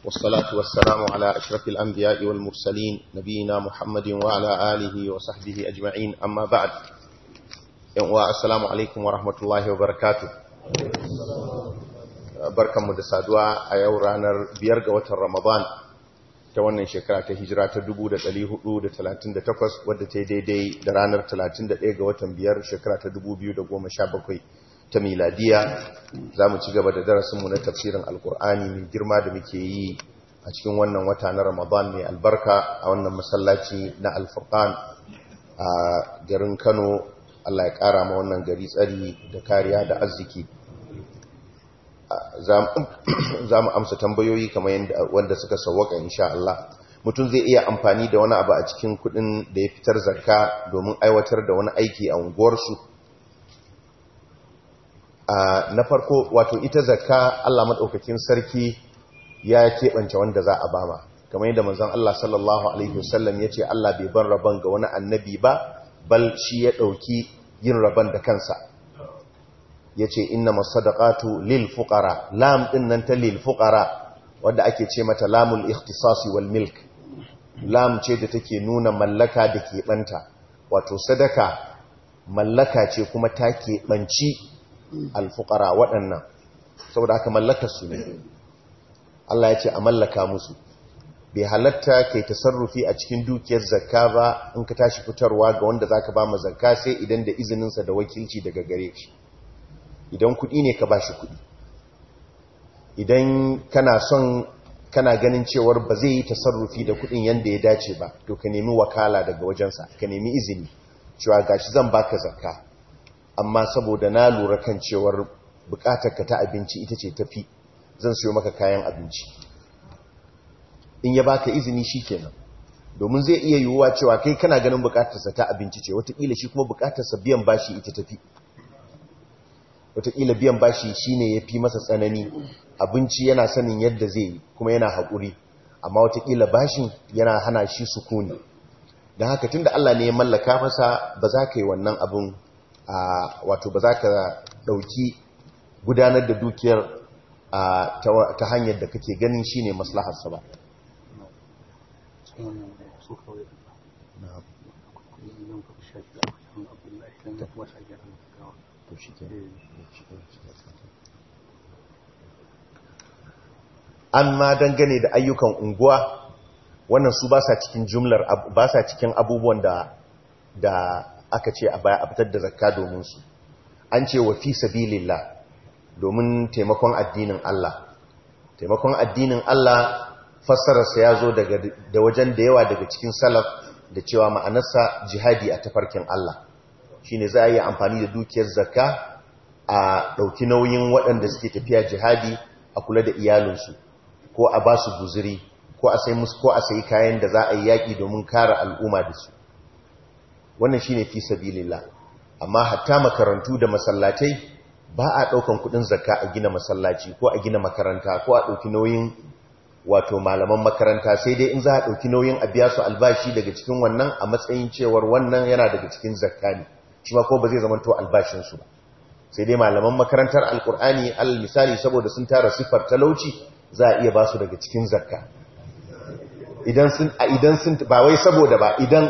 والصلاة والسلام على أشرف الأنبياء والمرسلين نبينا محمد وعلى آله وصحبه أجمعين أما بعد السلام عليكم ورحمة الله وبركاته barkanmu da saduwa a yau ranar biyar ga watan Ramadan ta wannan shekara ta hijira ta 1438 wadda ta yi daidai da ranar 31 ga watan biyar shekara ta 2017 ta miladiya za mu ci gaba da darasinmu na tafsirin alkur'ani mai girma da muke yi a cikin wannan wata na Ramadan mai albarka a wannan masallaci na alfurqan a garin Kano Allah ya kara ma wannan gari tsari da kariya da arziki za mu amsa tambayoyi kamar wanda suka sauwaka insha Allah mutum zai iya amfani da wani abu a cikin kudin da ya fitar zakka domin aiwatar da wani aiki a unguwarsu na farko wato ita zakka Allah maɗaukakin sarki ya keɓance wanda za a bama kamar yadda manzon Allah sallallahu alaihi wasallam ya ce Allah bai ban rabon ga wani annabi ba bal shi ya ɗauki yin rabon da kansa ya ce inna masadaqatu lil fuqara lam din nan ta lil fuqara wanda ake ce mata lamul ikhtisasi wal milk lam ce da take nuna mallaka da ke banta wato sadaka mallaka ce kuma ta ke banci al fuqara waɗannan saboda haka mallakar su ne Allah ya ce a mallaka musu bai halatta kai tasarrufi a cikin dukiyar zakka ba in ka tashi fitarwa ga wanda zaka ba ma zakka sai idan da izininsa da wakilci daga gare shi idan kuɗi ne ka bashi kuɗi idan kana son kana ganin cewar ba zai yi tasarrufi da kuɗin yadda ya dace ba to ka nemi wakala daga wajensa ka nemi izini cewa gashi zan baka zakka amma saboda na lura kan cewar ka ta abinci ita ce tafi zan siyo maka kayan abinci in ya baka izini shikenan domin zai iya yiwuwa cewa kai kana ganin bukatarsa ta abinci ce wataƙila shi kuma bukatarsa biyan bashi ita tafi wataƙila biyan bashi shine ya fi masa tsanani abinci yana sanin yadda zai yi kuma yana haƙuri amma wataƙila bashin yana hana shi sukuni don haka tun da Allah ne ya mallaka masa ba za ka yi wannan abin wato ba za ka ɗauki gudanar da dukiyar ta hanyar da kake ganin shine maslaharsa ba to shi an ma dangane da ayyukan unguwa wannan su ba sa cikin jumlar ba sa cikin abubuwan da da aka ce a baya a fitar da zakka domin su an ce wa fi sabilillah domin taimakon addinin Allah taimakon addinin Allah fassararsa ya zo daga da wajen da yawa daga cikin salaf da cewa ma'anarsa jihadi a tafarkin Allah shine za a yi amfani da dukiyar zakka a ɗauki nauyin waɗanda suke tafiya jihadi a kula da iyalinsu ko a ba su guziri ko a sai musu ko a sayi kayan da za a yi yaƙi domin kare al'umma da su wannan shine fi sabilillah amma hatta makarantu da masallatai ba a ɗaukan kuɗin zakka a gina masallaci ko a gina makaranta ko a ɗauki nauyin wato malaman makaranta sai dai in za a ɗauki nauyin a biya su albashi daga cikin wannan a matsayin cewar wannan yana daga cikin zakka ne shi ma ko ba zai zama to albashinsu ba sai dai malaman makarantar alkur'ani alal misali saboda sun tara siffar talauci za a iya ba su daga cikin zakka idan sun idan sun ba wai saboda ba idan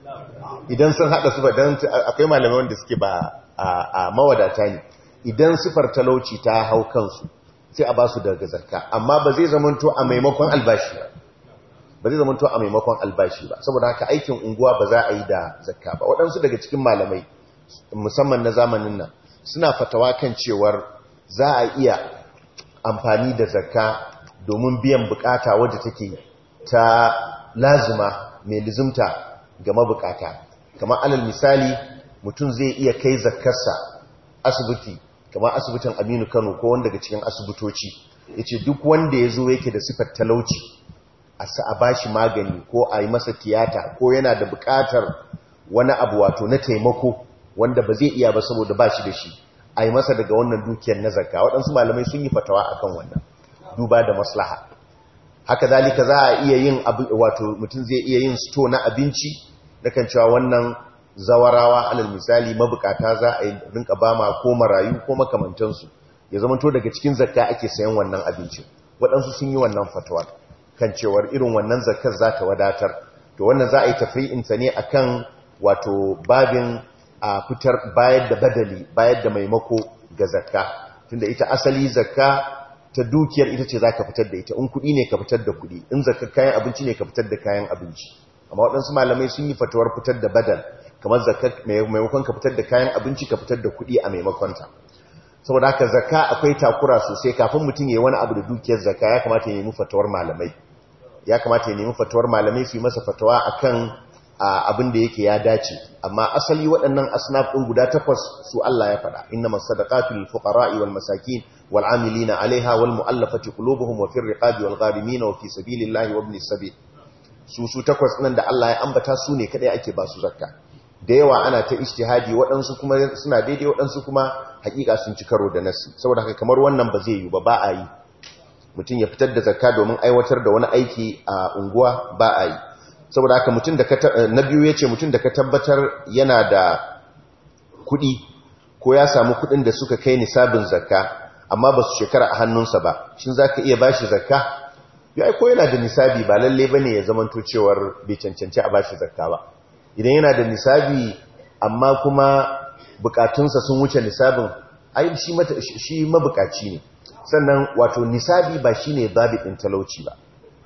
idan sun hada su ba dan akwai malamai wanda suke ba a mawadata ne idan siffar talauci ta hau kansu sai a ba su daga zakka amma ba zai zama to a maimakon albashi ba ba zai zama to a maimakon albashi ba saboda haka aikin unguwa ba za a yi da zakka ba waɗansu daga cikin malamai musamman na zamanin nan suna fatawa kan cewar za a iya amfani da zakka domin biyan bukata wadda take ta lazima mai lizimta ga mabukata kamar alal misali mutum zai iya kai zakkarsa asibiti kamar asibitin aminu kano ko wanda daga cikin asibitoci ya ce duk wanda ya zo yake da sifar talauci a ba shi magani ko a yi masa tiyata ko yana da bukatar wani abu wato na taimako wanda ba zai iya ba saboda ba shi da shi a yi masa daga wannan dukiyar na zakka waɗansu malamai sun yi fatawa akan wannan duba da maslaha haka zalika za a iya yin wato mutum zai iya yin sto na abinci da kan cewa wannan zawarawa alal misali mabukata za a yi rinka ba ma ko marayu ko makamantansu ya zama to daga cikin zakka ake sayan wannan abincin waɗansu sun yi wannan fatuwar kan cewar irin wannan zakar za ta wadatar to wannan za a yi tafri'inta ne akan wato babin a fitar bayar da badali bayar da maimako ga zakka tunda ita asali zakka ta dukiyar ita ce za ka fitar da ita in kuɗi ne ka fitar da kuɗi in zakka kayan abinci ne ka fitar da kayan abinci amma waɗansu malamai sun yi fatuwar fitar da badal kamar zakka maimakon ka fitar da kayan abinci ka fitar da kuɗi a maimakonta saboda haka zakka akwai takura sosai kafin mutum ya yi wani abu da dukiyar zakka ya kamata ya nemi fatuwar malamai ya kamata ya nemi fatuwar malamai su yi masa fatawa akan abin da yake ya dace amma asali waɗannan asnaf ɗin guda takwas su Allah ya faɗa inna masadaqatu lil fuqara'i wal masakin wal amilina 'alayha wal mu'allafati qulubuhum wa fir riqabi wal gharimin wa fi sabilillahi wa ibnis sabil su su takwas nan da Allah ya ambata su ne kadai ake ba su zakka da yawa ana ta ijtihadi waɗansu kuma suna daidai waɗansu kuma hakika sun ci karo da nasi saboda haka kamar wannan ba zai yi ba ba a yi mutum ya fitar da zakka domin aiwatar da wani aiki a unguwa ba a yi saboda haka mutum da na biyu ya ce mutum da ka tabbatar yana da kuɗi ko ya samu kuɗin da suka kai nisabin zakka amma ba su shekara a hannunsa ba shin za ka iya ba shi zakka ya ko yana da nisabi ba lalle ba ne ya zamanto cewar bai cancanci a ba shi zakka ba idan yana da nisabi amma kuma bukatunsa sun wuce nisabin ai shi mabukaci ne sannan wato nisabi ba shi ne ɗin talauci ba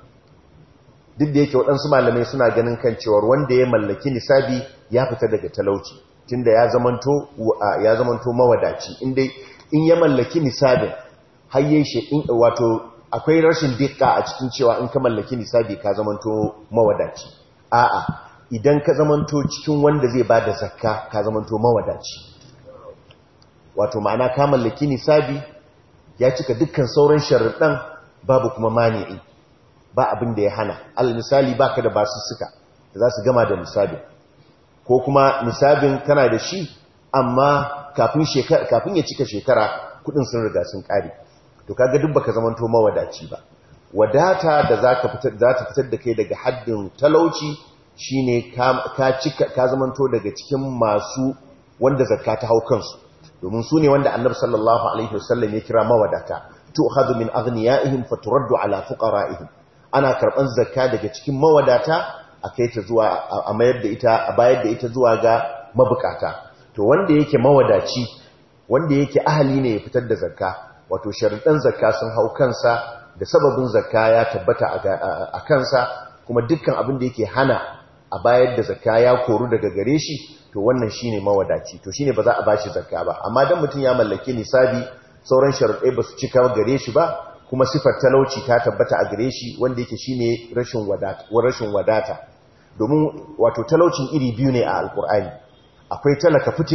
duk da yake waɗansu malamai suna ganin kan cewar wanda ya mallaki nisabi ya fita daga talauci tunda ya zamanto ya zamanto mawadaci inda in ya mallaki nisabin hayye shi wato akwai rashin dikka a cikin cewa in ka mallaki nisabi ka zamanto mawadaci a'a idan ka zamanto cikin wanda zai ba da zakka ka zamanto mawadaci wato ma'ana ka mallaki nisabi ya cika dukkan sauran sharuɗan babu kuma mani'i ba abin da ya hana al misali baka da basussuka da za su gama da nisabi ko kuma nisabin kana da shi amma kafin shekara kafin ya cika shekara kudin sun riga sun kare to kaga duk baka zamanto mawadaci ba wadata da zaka fitar za ta fitar da kai daga haddin talauci shine ka cika ka zamanto daga cikin masu wanda zakka ta hau kansu domin su ne wanda annabi sallallahu alaihi wasallam ya kira mawadata tu'khadhu min aghniyaihim faturaddu ala fuqara'ihim ana karban zakka daga cikin mawadata a kai ta zuwa a mayar da ita a bayar da ita zuwa ga mabukata to wanda yake mawadaci wanda yake ahali ne ya fitar da zakka wato sharuɗan zakka sun hau kansa da sababin zakka ya tabbata a kansa kuma dukkan abin da yake hana a bayar da zakka ya koru daga gare shi to wannan shine mawadaci to shine ba za a bashi zakka ba amma dan mutum ya mallaki nisabi sauran sharuɗai ba su cika gare shi ba kuma sifar talauci ta tabbata a gare shi wanda yake shine rashin wadata rashin wadata domin wato talaucin iri biyu ne a alkur'ani akwai talaka fitik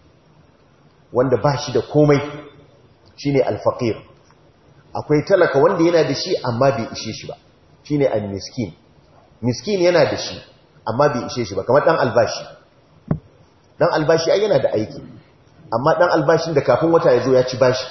wanda ba shi da komai shine alfaqir akwai talaka wanda yana da shi amma bai ishe shi ba shine almiskin miskin yana da shi amma bai ishe shi ba kamar dan albashi dan albashi ai yana da aiki amma dan albashin da kafin wata ya zo ya ci bashi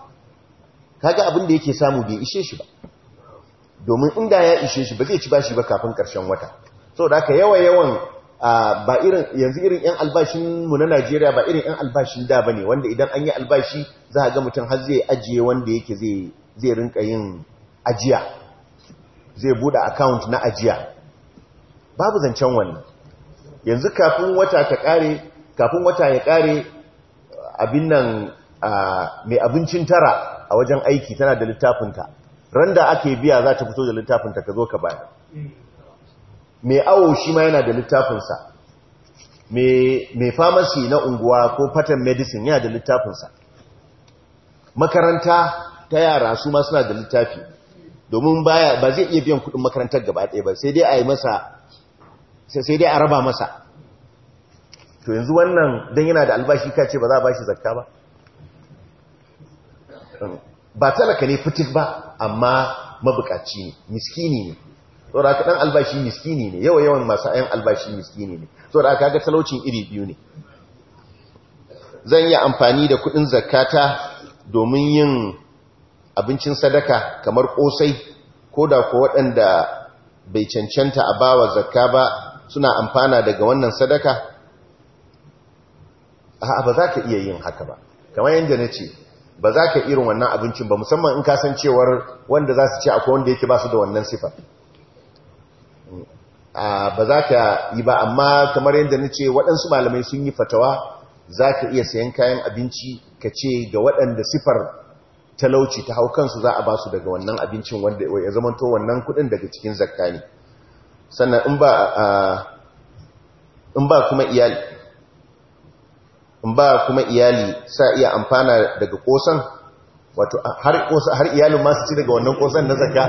kaga abin da yake samu bai ishe shi ba domin inda ya ishe shi ba zai ci bashi ba kafin karshen wata saboda haka yawa yawan ba irin yanzu irin yan albashin mu na Najeriya ba irin yan albashin da bane wanda idan an yi albashi za a ga mutum har zai ajiye wanda yake zai zai rinka yin ajiya zai bude account na ajiya babu zancen wannan yanzu kafin wata ta kare kafin wata ya kare abin nan mai abincin tara a wajen aiki tana da littafinta ran da ake biya za ta fito da littafinta ka zo ka baya mai awo shi ma yana da littafinsa mai famasi na unguwa ko patent medicine yana da littafinsa makaranta ta yara su ma suna da littafi domin baya ba zai iya biyan kudin makarantar gaba ɗaya ba sai dai a yi masa sai dai a raba masa to yanzu wannan don yana da albashi ka ce ba za a bashi zakka ba ba talaka ne fitik ba amma mabukaci ne miskini ne saboda aka dan albashi miskini ne yawa yawan masu ayan albashi miskini ne saboda aka ga talaucin iri biyu ne zan yi amfani da kudin zakata domin yin abincin sadaka kamar kosai ko da ko waɗanda bai cancanta a bawa zakka ba suna amfana daga wannan sadaka a ba za ka iya yin haka ba kamar yadda na ce ba za ka irin wannan abincin ba musamman in kasancewar wanda za su ce akwai wanda yake ba su da wannan sifar ba za ka yi ba amma kamar yadda na ce waɗansu malamai sun yi fatawa za ka iya sayan kayan abinci ka ce ga waɗanda sifar talauci ta hau kansu za a ba su daga wannan abincin wanda ya zamanto wannan kuɗin daga cikin zakka ne sannan in ba in ba kuma iyali in ba kuma iyali sa iya amfana daga kosan wato har kosan har iyalin ma su ci daga wannan kosan na zakka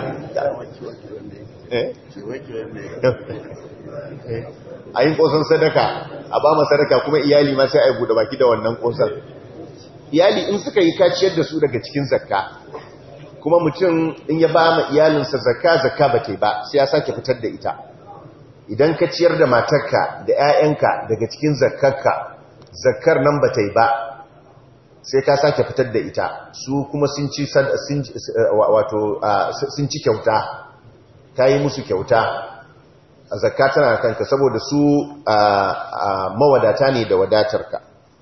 a yin kosan sadaka a ba sadaka kuma iyali ma sai a yi buɗe baki da wannan kosan iyali in suka yi kaciyar da su daga cikin zakka kuma mutum in ya ba ma iyalinsa zakka zakka ba ta ba sai ya sake fitar da ita idan ka ciyar da matarka da 'ya'yanka daga cikin zakkarka zakkar nan ba ta yi ba sai ka sake fitar da ita su kuma sun ci wato sun ci kyauta ka yi musu kyauta zakka tana kanka saboda su mawadata ne da wadatarka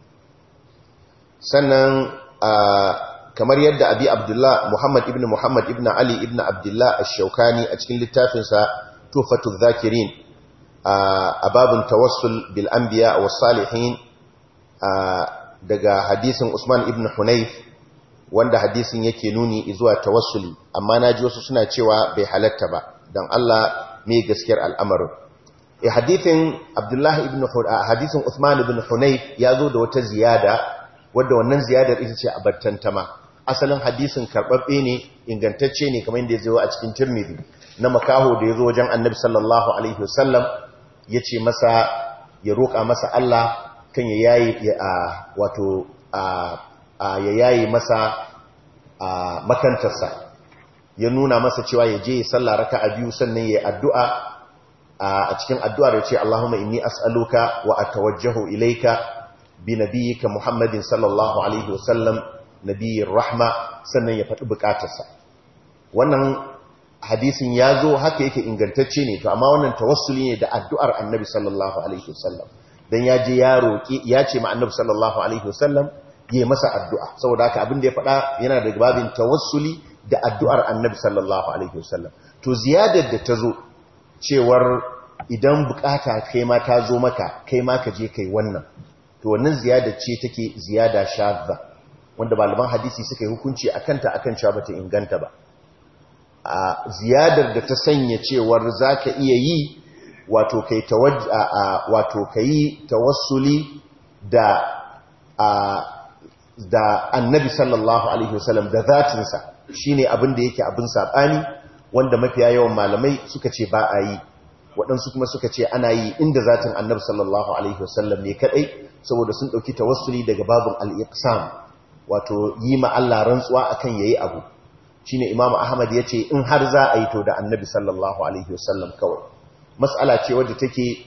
sannan kamar yadda abi abdullah muhammad ibn muhammad ibn ali ibn abdullah ash-shaukani a cikin littafinsa tufatul zakirin a babin tawassul bil anbiya was salihin daga hadisin Usman ibn Hunayf wanda hadisin yake nuni zuwa tawassuli amma naji wasu suna cewa bai halatta ba dan Allah me gaskiyar al'amarin eh hadisin Abdullah ibn hadisin Usman ibn Hunayf ya zo da wata ziyada wadda wannan ziyadar ita ce abattantama asalin hadisin karbabbe ne ingantacce ne kamar yadda ya zo a cikin Tirmidhi na makaho da ya zo wajen Annabi sallallahu alaihi wasallam yace masa ya roƙa masa Allah kan ya yayi wato ya yayi masa makantarsa ya nuna masa cewa ya je ya salla raka a biyu sannan ya addu'a a cikin addu'ar ya ce Allahumma inni as'aluka wa atawajjahu ilaika bi nabiyyika Muhammadin sallallahu alaihi wasallam nabiyyir rahma sannan ya faɗi bukatarsa wannan hadisin ya zo haka yake ingantacce ne to amma wannan tawassuli ne da addu'ar annabi sallallahu alaihi wasallam dan ya je ya roƙi ya ce ma annabi sallallahu alaihi wasallam ya masa addu'a saboda haka abin da ya faɗa yana da babin tawassuli da addu'ar annabi sallallahu alaihi wasallam to ziyadar da ta zo cewar idan bukata kai ma ta zo maka kai ma ka je kai wannan to wannan ziyadar ce take ziyada shadda wanda malaman hadisi suka yi hukunci akan ta akan cewa bata inganta ba a ziyadar da ta sanya cewar zaka iya yi wato kai wato kai tawassuli da da annabi sallallahu alaihi wasallam da zatinsa shine abin da yake abin sabani wanda mafiya yawan malamai suka ce ba a yi waɗansu kuma suka ce ana yi inda zatin annabi sallallahu alaihi wasallam ne kadai saboda sun dauki tawassuli daga babin al-iqsam wato yi ma Allah rantsuwa akan yayi abu shine imamu ahmad yace in har za a yi to da annabi sallallahu alaihi wasallam kawai mas'ala ce wadda take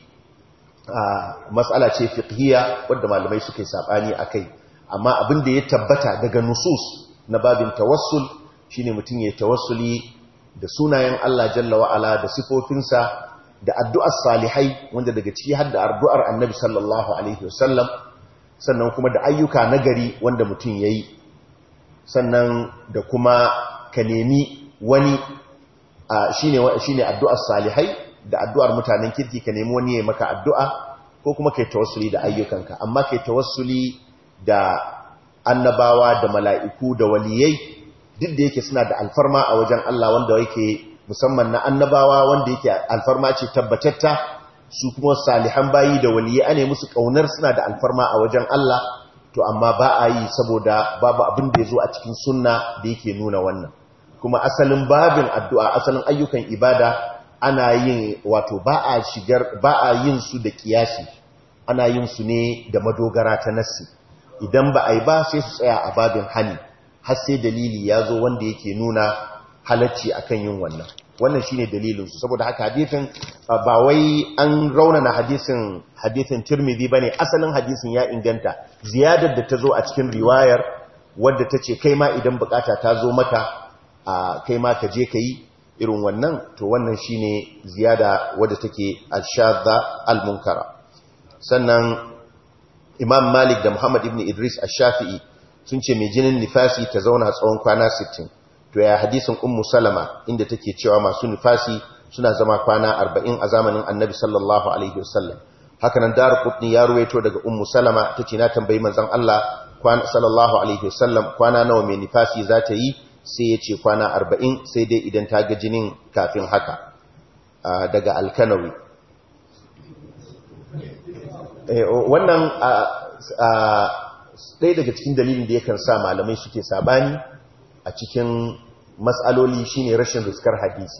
mas'ala ce fiqhiyya wadda malamai suke sabani akai amma abin da ya tabbata daga nusus na babin tawassul shine mutum ya tawassuli da sunayen Allah jalla wa ala da sifofinsa da addu'ar salihai wanda daga ciki har da addu'ar annabi sallallahu alaihi wasallam sannan kuma da ayyuka nagari wanda mutum yayi sannan da kuma ka nemi wani shine shine addu'ar salihai da addu'ar mutanen kirki ka nemi wani ya maka addu'a ko kuma kai tawassuli da ayyukanka amma kai tawassuli da annabawa da mala'iku da waliyai duk da yake suna da alfarma a wajen Allah wanda yake musamman na annabawa wanda yake alfarma ce tabbatatta su kuma salihan bayi da waliyai ane musu kaunar suna da alfarma a wajen Allah to amma ba a yi saboda babu abin da ya zo a cikin sunna da yake nuna wannan kuma asalin babin addu'a asalin ayyukan ibada ana yin wato ba a shigar ba a yin su da kiyasi ana yin su ne da madogara ta nassi idan ba a yi ba sai su tsaya a babin hani har sai dalili ya zo wanda yake nuna halacci akan yin wannan wannan shine dalilin su saboda haka hadisin ba wai an raunana hadisin hadisin Tirmidhi bane asalin hadisin ya inganta ziyadar da ta zo a cikin riwayar wadda ta ce kai ma idan bukata ta zo maka kai ma ka je ka yi irin wannan to wannan shine ziyada wadda take al-shadda al-munkara sannan imam malik da muhammad ibn idris ash-shafi'i sun ce mai jinin nifasi ta zauna tsawon kwana 60 to ya hadisin ummu salama inda take cewa masu nifasi suna zama kwana 40 a zamanin annabi sallallahu alaihi wasallam haka nan darqutni ya ruwaito daga ummu salama tace na tambayi manzon Allah kwana sallallahu alaihi wasallam kwana nawa mai nifasi za ta yi sai ya ce kwana 40 sai dai idan ta ga jinin kafin haka daga alkanawi wannan ɗaya daga cikin dalilin da yakan sa malamai suke sabani a cikin matsaloli shine rashin riskar hadisi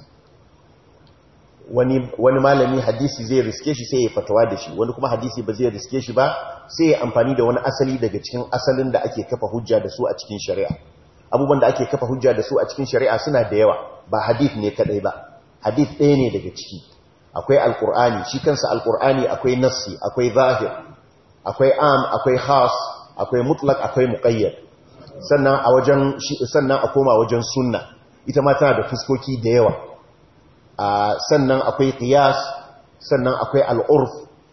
wani, wani malami hadisi zai riske shi sai ya fatawa da shi wani kuma hadisi ba zai riske shi ba sai ya amfani da wani asali daga cikin asalin da ake kafa hujja da su a cikin shari'a abubuwan da ake kafa hujja da su a cikin shari'a suna da yawa ba hadith ne kadai ba hadith ɗaya ne daga ciki akwai alkur'ani shi kansa alkur'ani akwai nassi akwai zahir akwai am akwai khas akwai mutlak akwai muqayyad sannan a wajen sannan a koma wajen sunna ita ma tana da fuskoki da yawa sannan akwai qiyas sannan akwai al'urf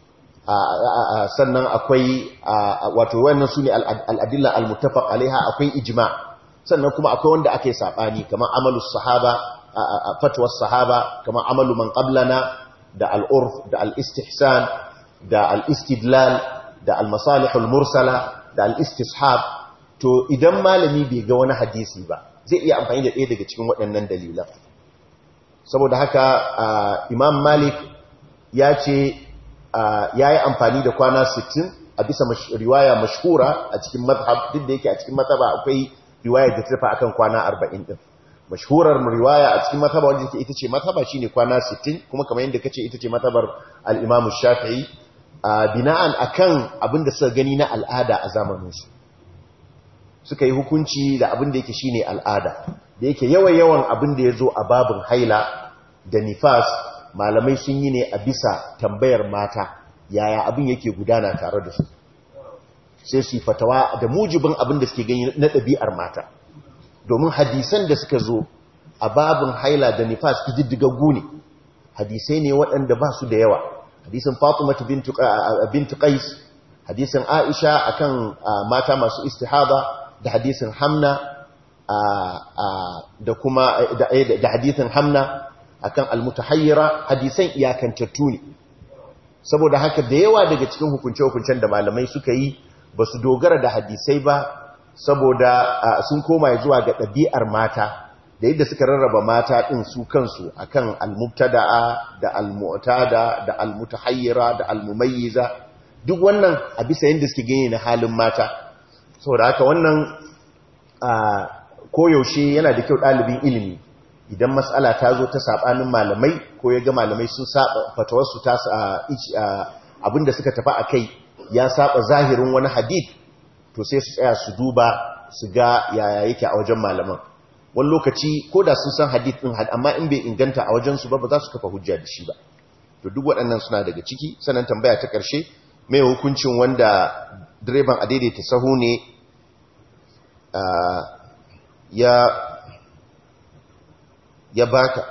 sannan akwai wato wannan sune al'adilla al-muttafaq alaiha akwai ijma sannan kuma akwai wanda ake sabani kamar amalus sahaba fatwar sahaba kamar amalu man qablana da al'urf da al'istihsan da al'istidlal da al-masalihul mursala da al'istishab to idan malami bai ga wani hadisi ba zai iya amfani da ɗaya daga cikin waɗannan dalilan saboda haka imam malik ya ce ya yi amfani da kwana 60 a bisa riwaya mashhura a cikin mazhab duk da yake a cikin mazhaba akwai riwaya da tafa akan kwana 40 din mashhurar riwaya a cikin mazhaba wanda yake ita ce mazhaba shine kwana 60 kuma kamar yadda kace ita ce mazhabar al-imam shafi'i bina'an akan abinda suka gani na al'ada a zamanin su suka yi hukunci da abinda yake shine al'ada da yake yawan yawan abinda yazo a babin haila da nifas malamai sun yi ne a bisa tambayar mata yaya abin yake gudana tare da su sai su fatawa da mujibin abin da suke gani na ɗabi'ar mata domin hadisan da suka zo a babin haila da nifas ƙididdigaggu ne hadisai ne waɗanda ba su da yawa hadisin fatimatu bintu qais hadisin aisha akan mata masu istihaba da hadisin hamna da kuma da hadisin hamna akan almutahayyira hadisan iyakantattu ne saboda haka da yawa daga cikin hukunce-hukuncen da malamai suka yi ba su dogara da hadisai ba saboda sun koma zuwa ga ɗabi'ar mata da yadda suka rarraba mata ɗin su kansu akan almubtada'a da almu'tada da almutahayyira da almumayyiza duk wannan a bisa yadda suke gani na halin mata saboda haka wannan koyaushe yana da kyau ɗalibin ilimi idan matsala ta zo ta saɓanin malamai ko ya ga malamai sun saba fatawarsu ta abinda suka tafi a kai ya saba zahirin wani hadith to sai su tsaya su duba su ga yaya yake a wajen malaman wani lokaci ko da sun san hadith ɗin amma in bai inganta a wajensu ba ba za su kafa hujja da shi ba to duk waɗannan suna daga ciki sannan tambaya ta ƙarshe mai hukuncin wanda direban a daidaita sahu ne ya ya baka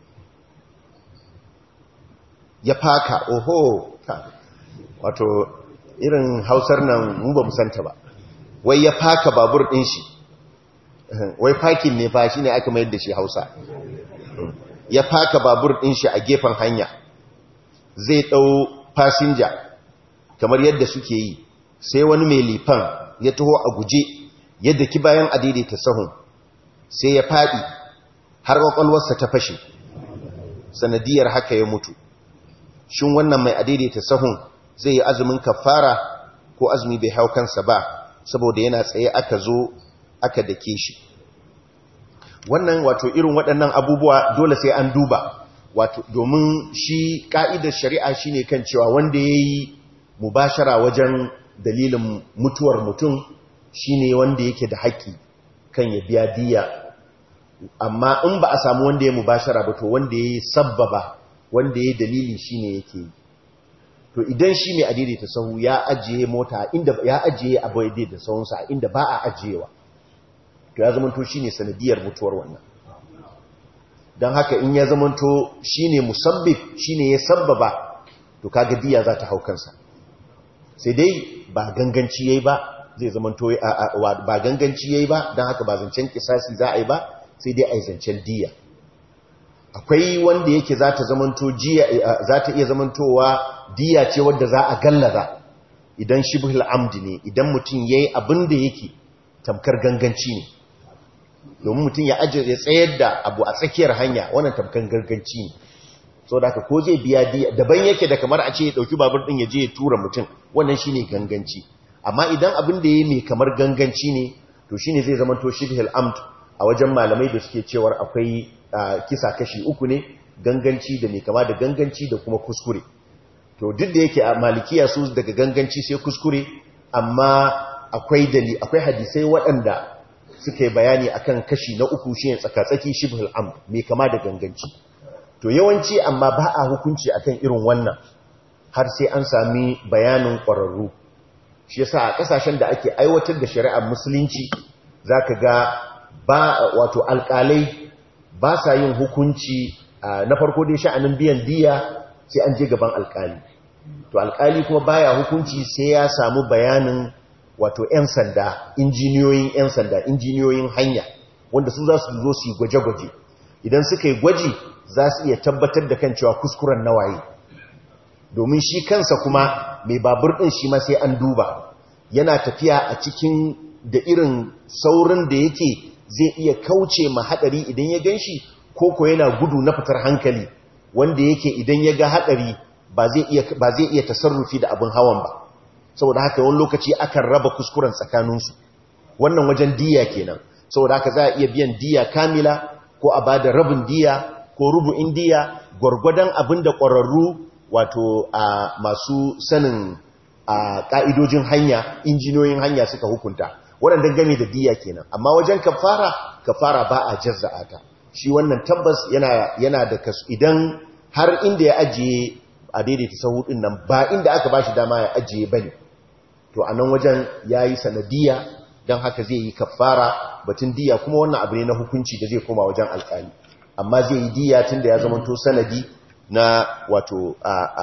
ya faka oho wato irin hausar nan mu ba musanta ba wai ya faka babur din shi wai fakin ne fa ne aka mayar da shi hausa ya faka babur din shi a gefen hanya zai dau fasinja kamar yadda suke yi sai wani mai lifan ya taho a guje yadda ki bayan adaidaita sahun sai ya fadi har kwakwalwarsa ta fashe sanadiyar haka ya mutu shin wannan mai adaidaita sahun zai yi azumin kafara ko azumi bai hau kansa ba saboda yana tsaye aka zo aka dake shi wannan wato irin waɗannan abubuwa dole sai an duba wato domin shi ka'idar shari'a shine kan cewa wanda ya yi mubashara wajen dalilin mutuwar mutum shine wanda yake da haƙƙi kan ya biya diya amma in ba a samu wanda ya mubashara ba to wanda ya yi sabbaba wanda ya yi dalili shi ne yake yi to idan shi mai adaidaita sahu ya ajiye mota inda ya ajiye abu da sahunsa a inda ba a ajiyewa to ya zamanto shi ne sanadiyar mutuwar wannan don haka in ya zamanto shi ne musabbib shi ne ya sabbaba to kaga diya za ta hau kansa sai dai ba ganganci ya yi ba zai zamanto ba ganganci yayi ba don haka ba zancen kisasi za a yi ba sai dai a yi zancen diya akwai wanda yake za ta zamanto za ta iya zamantowa diya ce wadda za a gallaza idan shibhul amdi ne idan mutum yayi abin da yake tamkar ganganci ne domin mutum ya ajiye ya tsayar da abu a tsakiyar hanya wannan tamkar ganganci ne so da ko zai biya diya daban yake da kamar a ce ya dauki babur din ya je ya tura mutum wannan shine ganganci amma idan abin da yayi mai kamar ganganci ne to shine zai zama to shibhul amd a wajen malamai da suke cewar akwai kisa kashi uku ne ganganci da mai kama da ganganci da kuma kuskure to duk da yake a malikiya su daga ganganci sai kuskure amma akwai dali akwai hadisai waɗanda suka yi bayani akan kashi na uku shine tsakatsaki shibhul amd mai kama da ganganci to yawanci amma ba a hukunci akan irin wannan har sai an sami bayanin ƙwararru shi yasa a ƙasashen da ake aiwatar da shari'ar musulunci zaka ga ba wato alƙalai ba sa yin hukunci na farko dai sha'anin biyan diya sai an je gaban alƙali to alƙali kuma baya hukunci sai ya samu bayanin wato 'yan sanda injiniyoyin 'yan sanda injiniyoyin hanya wanda su za su zo su yi gwaje-gwaje idan suka yi gwaji za su iya tabbatar da kan cewa kuskuren nawaye domin shi kansa kuma mai babur ɗin shi ma sai an duba yana tafiya a cikin da irin saurin da yake zai iya kauce ma haɗari idan ya gan shi ko yana gudu na fitar hankali wanda yake idan ya ga haɗari ba zai iya tasarrufi da abin hawan ba saboda haka wani lokaci akan raba kuskuren tsakaninsu wannan wajen diya kenan saboda haka za a iya biyan diya kamila ko a ba da rabin diya ko rubu'in diya gwargwadon abin da ƙwararru wato a masu sanin a ƙa'idojin hanya injiniyoyin hanya suka hukunta waɗanda game da diya kenan amma wajen kafara kafara ba a jazza'a ta shi wannan tabbas yana yana da kasu idan har inda ya ajiye a daidaita sahu din nan ba inda aka bashi dama ya ajiye bane to a nan wajen yayi sanadiya dan haka zai yi kafara batun diya kuma wannan abu ne na hukunci da zai koma wajen alƙali amma zai yi diya tunda ya zama to sanadi na wato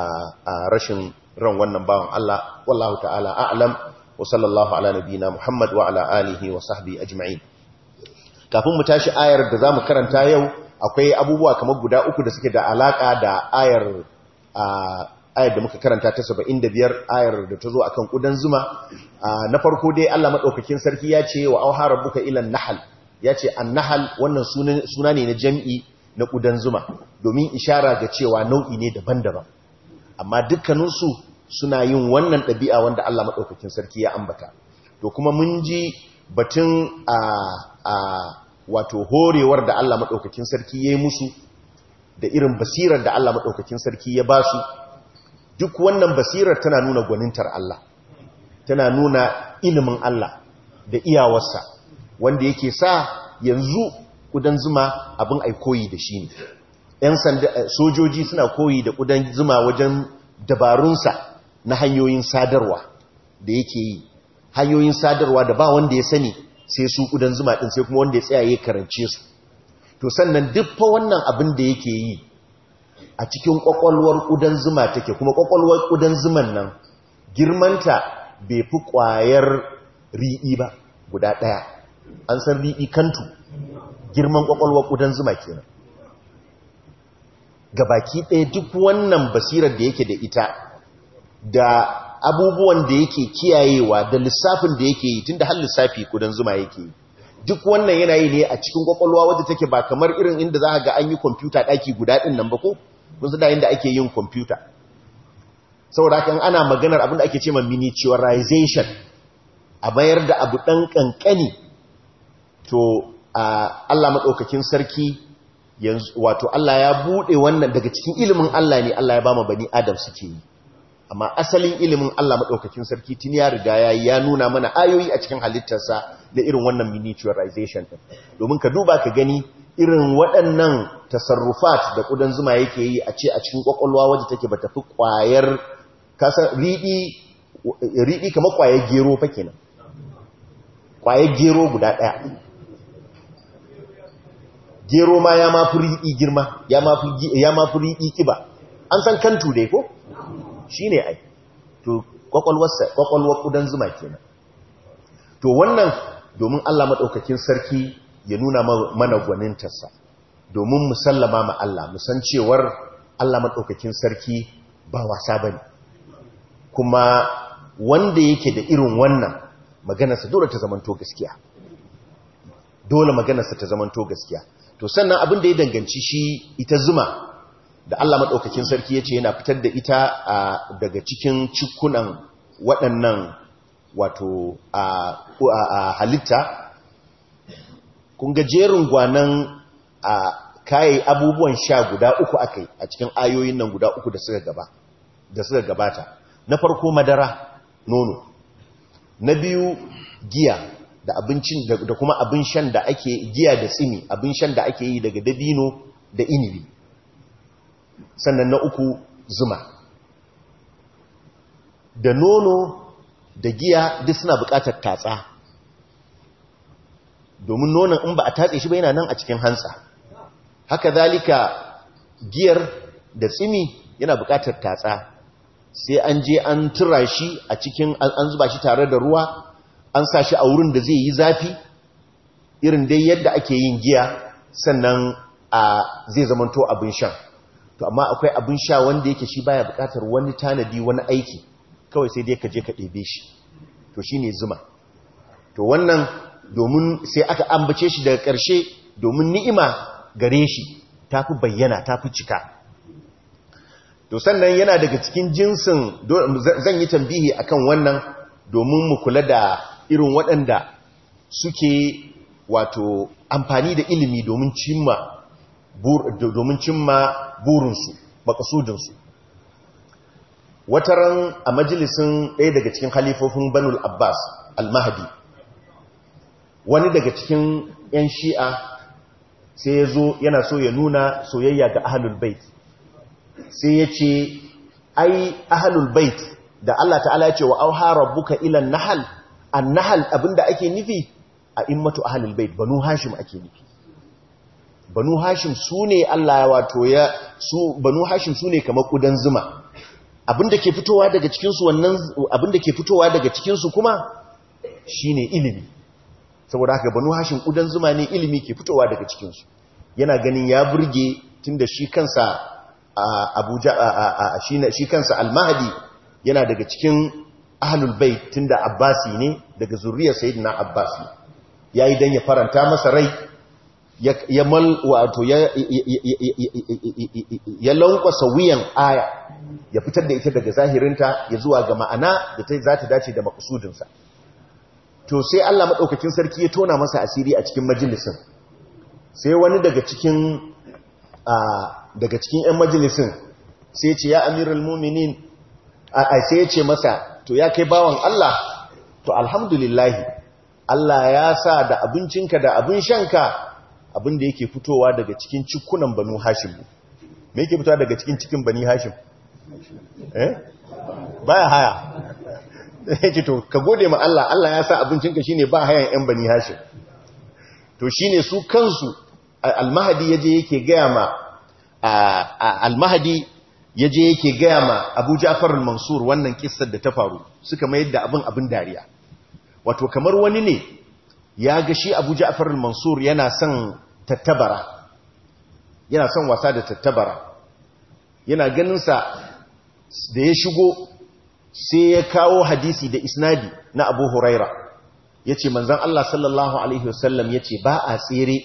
a rashin ran wannan bawan Allah wallahu ta'ala a'lam wa sallallahu ala nabiyina Muhammad wa ala alihi wa sahbihi ajma'in kafin mu tashi ayar da zamu karanta yau akwai abubuwa kamar guda uku da suke da alaka da ayar ayar da muka karanta ta 75 ayar da ta zo akan kudan zuma na farko dai Allah madaukakin sarki ya ce wa auha rabbuka ila nahl ya ce an-nahl wannan suna ne na jam'i na kudan zuma domin ishara ga cewa nau'i ne daban-daban amma dukkaninsu suna yin wannan ɗabi'a wanda Allah maɗaukakin sarki ya ambata to kuma mun ji batun a a wato horewar da Allah maɗaukakin sarki ya yi musu da irin basirar da Allah maɗaukakin sarki ya ba su duk wannan basirar tana nuna gwanintar Allah tana nuna ilimin Allah da iyawarsa wanda yake sa yanzu kudan zuma abin ai koyi da shi ne ‘yan sojoji suna koyi da kudan zuma wajen dabarunsa na hanyoyin sadarwa da yake yi hanyoyin sadarwa da ba wanda ya sani sai su kudan zuma ɗin sai kuma wanda ya tsaya ya karance su to sannan duffa wannan abin da yake yi a cikin ƙwaƙwalwar kudan zuma take kuma ƙwaƙwalwar kudan zuman nan girmanta bai fi ƙwayar riɗi ba guda ɗaya an san riɗi kantu girman ƙwaƙwalwar kudan zuma kenan baki ɗaya duk wannan basirar da yake da ita da abubuwan da yake kiyayewa da lissafin da yake yi tunda har lissafi kudan zuma yake yi duk wannan yana yi ne a cikin kwakwalwa wadda take ba kamar irin inda za ga an yi kwamfuta ɗaki guda ɗin nan ba ko kun da inda ake yin kwamfuta saboda kan ana maganar abin da ake ce ma miniaturization a bayar da abu ɗan ƙanƙani to Allah maɗaukakin sarki yanzu wato Allah ya bude wannan daga cikin ilimin Allah ne Allah ya bama bani Adam suke yi amma asalin ilimin Allah madaukakin sarki tun ya riga ya ya nuna mana ayoyi a cikin halittarsa da irin wannan miniaturization din domin ka duba ka gani irin waɗannan tasarrufat da kudan zuma yake yi a ce a cikin kwakwalwa waje take bata fi kwayar kasa ridi ridi kamar kwayar gero fa kenan kwayar gero guda ɗaya gero ma ya ma fi riɗi girma ya ma fi riɗi kiba an san kantu dai ko shi ne ai to kwakwalwar ƙudan zuma kenan to wannan domin Allah maɗaukakin sarki ya nuna mana gwanintarsa domin musallama ma Allah musan cewar Allah maɗaukakin sarki ba wasa ba ne kuma wanda yake da irin wannan maganarsa dole ta zamanto gaskiya dole maganarsa ta zamanto gaskiya to sannan abin da ya danganci shi ita zuma da Allah maɗaukakin sarki ya ce yana fitar da ita daga cikin cikunan waɗannan wato a halitta kun ga jerin gwanan a kayi abubuwan sha guda uku akai a cikin ayoyin nan guda uku da suka gaba da suka gabata na farko madara nono na biyu giya da abincin da kuma abin shan da ake giya da tsini abin shan da ake yi daga dabino da inibi sannan na uku zuma da nono da giya duk suna bukatar tatsa domin nonon in ba a tatse shi ba yana nan a cikin hantsa haka zalika giyar da tsimi yana bukatar tatsa sai an je an tura shi a cikin an zuba shi tare da ruwa an sa shi a wurin da zai yi zafi irin dai yadda ake yin giya sannan a zai zamanto abin sha to amma akwai abin sha wanda yake shi baya bukatar wani tanadi wani aiki kawai sai dai ka je ka ɗebe shi to shine zuma to wannan domin sai aka ambace shi daga ƙarshe domin ni'ima gare shi ta fi bayyana ta fi cika to sannan yana daga cikin jinsin zan yi tambihi akan wannan domin mu kula da irin waɗanda suke wato amfani da ilimi domin cimma domin cimma burinsu makasudinsu wataran a majalisin ɗaya daga cikin halifofin banul abbas al-mahdi wani daga cikin 'yan shi'a sai ya zo yana so ya nuna soyayya ga ahalul bait sai ya ce ai ahalul bait da Allah ta'ala ya ce wa auha rabbuka ilan nahal an nahal abinda ake nufi a immatu ahalul bait banu hashim ake nufi banu hashim su ne Allah wato ya su banu hashim su ne kamar kudan zuma abinda ke fitowa daga cikinsu wannan abinda ke fitowa daga cikinsu kuma shine ilimi saboda haka banu hashim kudan zuma ne ilimi ke fitowa daga cikinsu yana ganin ya burge tunda shi kansa abuja shi kansa almahadi yana daga cikin ahlul bait tunda abbasi ne daga zuriyar sayyidina abbasi yayi dan ya faranta masa rai ya mal wato ya ya lankwasa wuyan aya ya fitar da ita daga zahirinta ya zuwa ga ma'ana da ta za ta dace da makusudinsa to sai Allah madaukakin sarki ya tona masa asiri a cikin majalisin sai wani daga cikin daga cikin 'yan majalisin sai ce ya amiral muminin a sai ya ce masa to ya kai bawan Allah to alhamdulillahi Allah ya sa da abincinka da abin shanka abin da yake fitowa daga cikin cikunan banu hashim me yake fitowa daga cikin cikin bani hashim eh baya haya yake to ka gode ma Allah Allah ya sa abincinka shine ba hayan 'yan bani hashim to shine su kansu almahadi yaje yake gaya ma almahadi yaje yake gaya ma Abu Ja'far al-Mansur wannan kissar da ta faru suka mayar da abin abin dariya wato kamar wani ne ya ga shi Abu Ja'far al-Mansur yana son tattabara yana son wasa da tattabara yana ganin sa da ya shigo sai ya kawo hadisi da isnadi na Abu Huraira yace manzon Allah sallallahu alaihi wasallam yace ba a tsere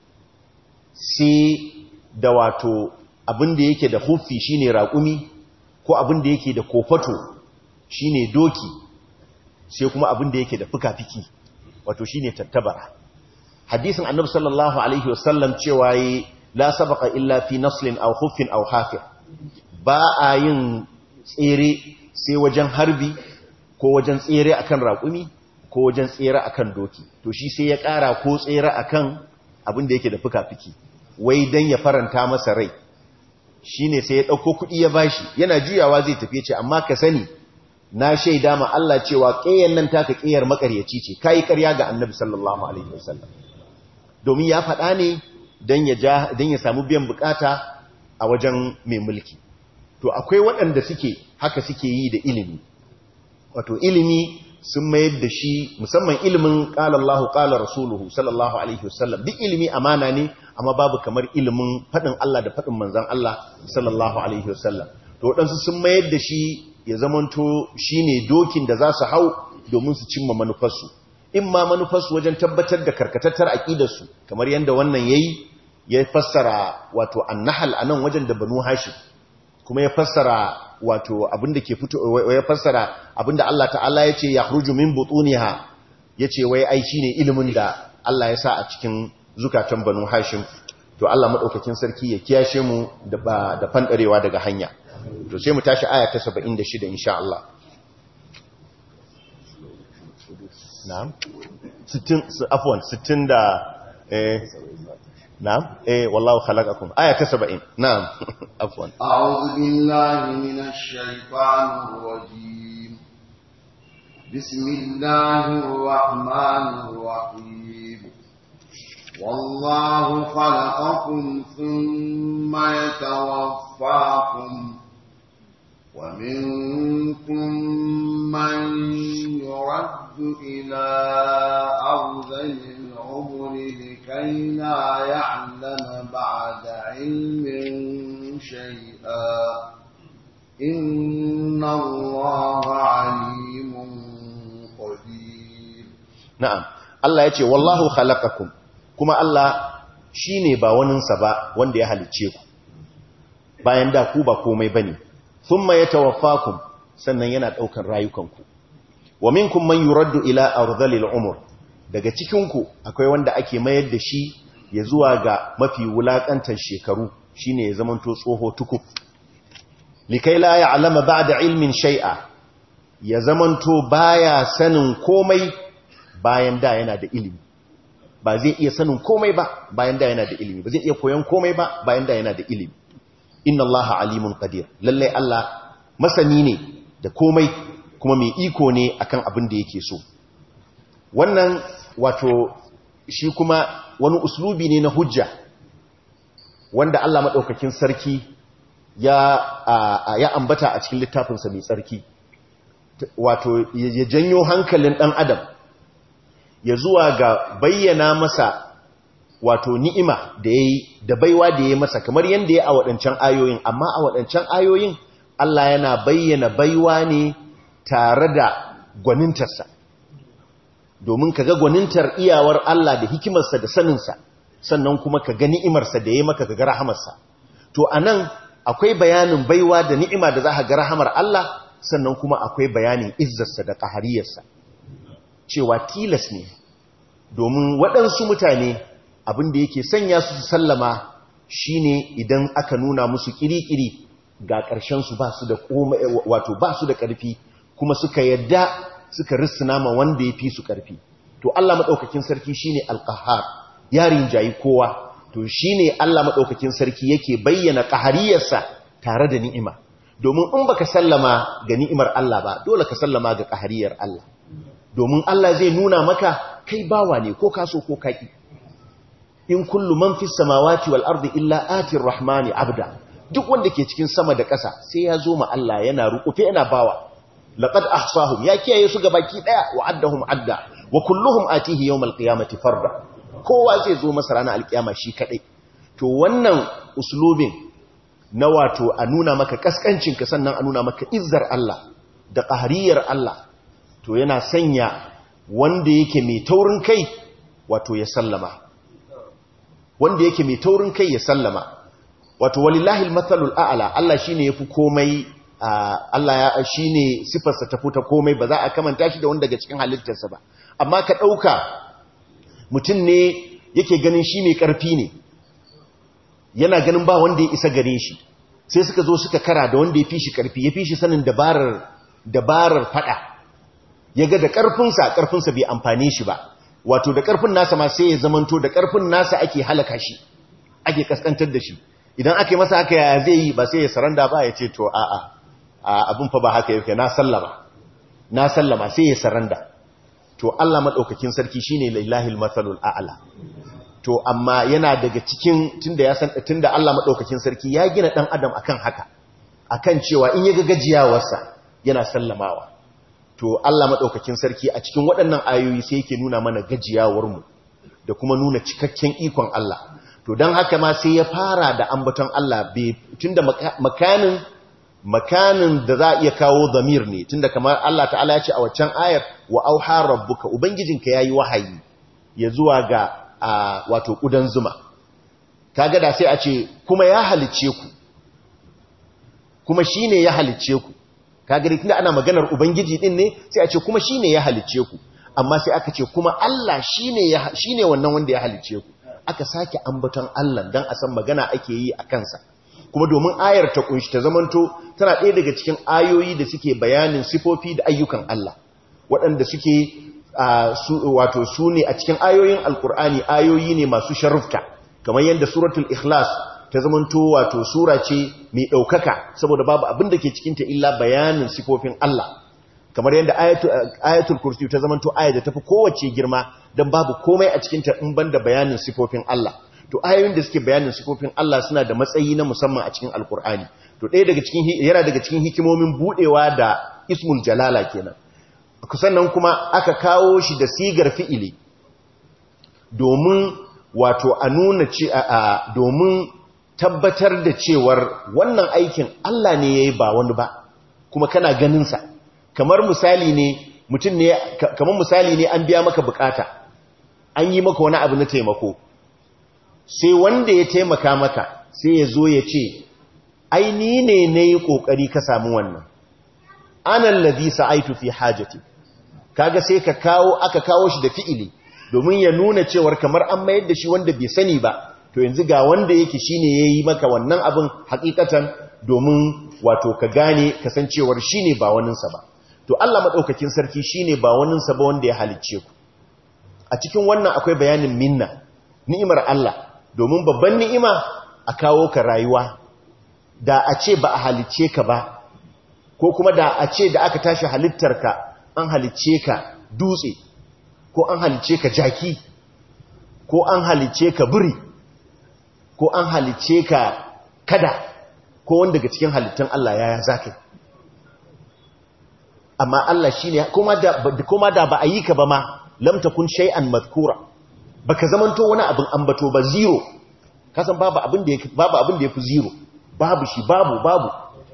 sai da wato abinda yake da hufi shine raƙumi ko abinda yake da kofato shine doki sai kuma abinda yake da fuka-fiki wato shine tattabara hadisin annabi sallallahu alaihi wasallam cewa yi la sabaqa illa fi naslin aw huffin aw hafir ba a yin tsere sai wajen harbi ko wajen tsere akan raƙumi ko wajen tsere akan doki to shi sai ya ƙara ko tsere akan abinda yake da fuka-fiki wai dan ya faranta masa rai shine sai ya ɗauko kuɗi ya bashi yana juyawa zai tafi ce amma ka sani na shaida ma Allah cewa ƙeyar nan taka ƙeyar makaryaci ce kayi ƙarya ga annabi sallallahu alaihi wasallam domin ya faɗa ne don ya don ya samu biyan bukata a wajen mai mulki to akwai waɗanda suke haka suke yi da ilimi wato ilimi sun mayar da shi musamman ilimin qala Allahu qala rasuluhu sallallahu alaihi wasallam duk ilimi amana ne amma babu kamar ilimin fadin Allah da fadin manzon Allah sallallahu alaihi wasallam to wadansu sun mayar da shi ya zamanto shine dokin da za su hau domin su cimma manufarsu in ma manufarsu wajen tabbatar da karkatattar aƙidarsu kamar yadda wannan yayi ya fassara wato annahal anan wajen da banu hashim kuma ya fassara wato abinda ke fito ya fassara abinda Allah ta'ala ya ce yakhruju min butuniha yace wai ai shine ilimin da Allah ya sa a cikin zukatan banu hashim to Allah madaukakin sarki ya kiyashe mu da da fandarewa daga hanya to sai mu tashi aya ta 76 insha Allah na'am 60 afwan 60 da eh na'am eh wallahu khalaqakum aya ta 70 na'am afwan a'udhu billahi minash shaitanir rajim bismillahir rahmanir rahim wallahu khalaqakum thumma yatawaffakum ومنكم من يرد إلى أرذل العمر لكي لا يعلم بعد علم شيئا إن الله عليم قدير نعم الله يتي والله خلقكم كما الله shine ba waninsa ba wanda ya halicce ku bayan da ku ba komai bane thumma yatawaffakum sannan yana daukar rayukanku wa minkum man yuraddu ila ardhilil umur daga cikin ku akwai wanda ake mayar da shi ya zuwa ga mafi wulakantar shekaru shine ya zamanto tsoho tukub likai la ya'lama ba'da ilmin shay'a ya zamanto baya sanin komai bayan da yana da ilimi ba zai iya sanin komai ba bayan da yana da ilimi ba zai iya koyon komai ba bayan da yana da ilimi inna allaha alimun qadir lalle Allah masani ne da komai kuma mai iko ne akan abin da yake so wannan wato shi kuma wani uslubi ne na hujja wanda Allah madaukakin sarki ya ya ambata a cikin littafinsa mai tsarki wato ya janyo hankalin dan adam ya zuwa ga bayyana masa wato ni'ima da ya yi da baiwa da ya masa kamar yadda ya a waɗancan ayoyin amma a waɗancan ayoyin Allah yana bayyana baiwa ne tare da gwanintarsa domin ka ga gwanintar iyawar Allah da hikimarsa da saninsa sannan kuma ka ga ni'imarsa da ya maka ka ga rahamarsa to a nan akwai bayanin baiwa da ni'ima da za ka ga rahamar Allah sannan kuma akwai bayanin izzarsa da ƙahariyarsa cewa tilas ne domin waɗansu mutane abin da yake sanya su su sallama shine idan aka nuna musu kirikiri ga ƙarshen su ba su da wato ba su da ƙarfi kuma suka yadda suka rissuna ma wanda ya fi su ƙarfi to Allah madaukakin sarki shine alqahar yarin jayi kowa to shine Allah madaukakin sarki yake bayyana qahariyarsa tare da ni'ima domin in baka sallama ga ni'imar Allah ba dole ka sallama ga qahariyar Allah domin Allah zai nuna maka kai bawa ne ko kaso ko kaki in kullu man fis samawati wal ardi illa ati rahmani abda duk wanda ke cikin sama da ƙasa sai ya zo ma Allah yana rukufe yana bawa laqad ahsahum ya kiyaye su gabaki daya wa addahum adda wa kulluhum atihi yawmal qiyamati farda kowa zai zo masa ranar alkiyama shi kadai to wannan uslubin na wato a nuna maka kaskancin ka sannan a nuna maka izzar Allah da qahariyar Allah to yana sanya wanda yake mai taurin kai wato ya sallama wanda yake mai taurin kai ya sallama wato walillahi almathalul a'la Allah shine yafi komai Allah ya shine sifarsa ta fita komai ba za a kamanta shi da wanda daga cikin halittarsa ba amma ka dauka mutum ne yake ganin shi mai karfi ne yana ganin ba wanda ya isa gare shi sai suka zo suka kara da wanda ya fi shi karfi ya fi shi sanin dabarar dabarar fada ya ga da karfinsa karfinsa bai amfane shi ba wato da ƙarfin nasa ma sai ya zamanto da ƙarfin nasa ake halaka shi ake kaskantar da shi idan aka yi masa haka ya zai yi ba sai ya saranda ba ya ce to a'a abin fa ba haka yake na sallama na sallama sai ya saranda to Allah madaukakin sarki shine lillahil mathalul a'la to amma yana daga cikin tunda ya san tunda Allah madaukakin sarki ya gina dan adam akan haka akan cewa in ya ga gajiyawarsa yana sallamawa to Allah maɗaukakin sarki a cikin waɗannan ayoyi sai yake nuna mana gajiyawarmu da kuma nuna cikakken ikon Allah to don haka ma sai ya fara da ambaton Allah tunda makanin makanin da za a iya kawo zamir ne tunda kamar Allah ta'ala ya ce a waccan ayar wa auha rabbuka ubangijinka yayi wahayi ya zuwa ga wato kudan zuma kaga da sai a ce kuma ya halicce ku kuma shine ya halicce ku kaga da tunda ana maganar ubangiji din ne sai a ce kuma shine ya halicce ku amma sai aka ce kuma Allah shine ya shine wannan wanda ya halicce ku aka sake ambaton Allah dan a san magana ake yi a kansa kuma domin ayar ta kunshi ta zamanto tana ɗaya daga cikin ayoyi da suke bayanin sifofi da ayyukan Allah waɗanda suke wato su ne a cikin ayoyin alkur'ani ayoyi ne masu sharufta kamar yadda suratul ikhlas ta zamanto wato sura ce mai ɗaukaka saboda babu abin da ke cikinta illa bayanin sifofin Allah kamar yadda ayatul kursi ta zamanto ayar da tafi kowace girma don babu komai a cikinta in banda bayanin sifofin Allah to ayoyin da suke bayanin sifofin Allah suna da matsayi na musamman a cikin alkur'ani to ɗaya daga cikin yana daga cikin hikimomin budewa da ismul jalala kenan sannan kuma aka kawo shi da sigar fi'ili domin wato a nuna ce a domin tabbatar da cewar wannan aikin Allah ne yayi ba wani ba kuma kana ganin sa kamar misali ne mutum ne kamar misali ne an biya maka bukata an yi maka wani abu na taimako sai wanda ya taimaka maka sai ya zo ya ce ai ni ne na yi ƙoƙari ka samu wannan anan ladhi sa'aitu fi hajati kaga sai ka kawo aka kawo shi da fi'ili domin ya nuna cewar kamar an mayar da shi wanda bai sani ba to yanzu ga wanda yake shine yayi maka wannan abin hakikatan domin wato ka gane kasancewar shine ba waninsa ba to Allah madaukakin sarki shine ba waninsa ba wanda ya halicce ku a cikin wannan akwai bayanin minna ni'imar Allah domin babban ni'ima a kawo ka rayuwa da a ce ba a halicce ka ba ko kuma da a ce da aka tashi halittarka an halicce ka dutse ko an halicce ka jaki ko an halicce ka biri ko an halicce ka kada ko wanda daga cikin halittun Allah yaya zaka amma Allah shine kuma da kuma da ba a yi ka ba ma lam takun shay'an madhkura baka zamanto wani abin ambato ba zero kasan babu abin da babu abin da yafi zero babu shi babu babu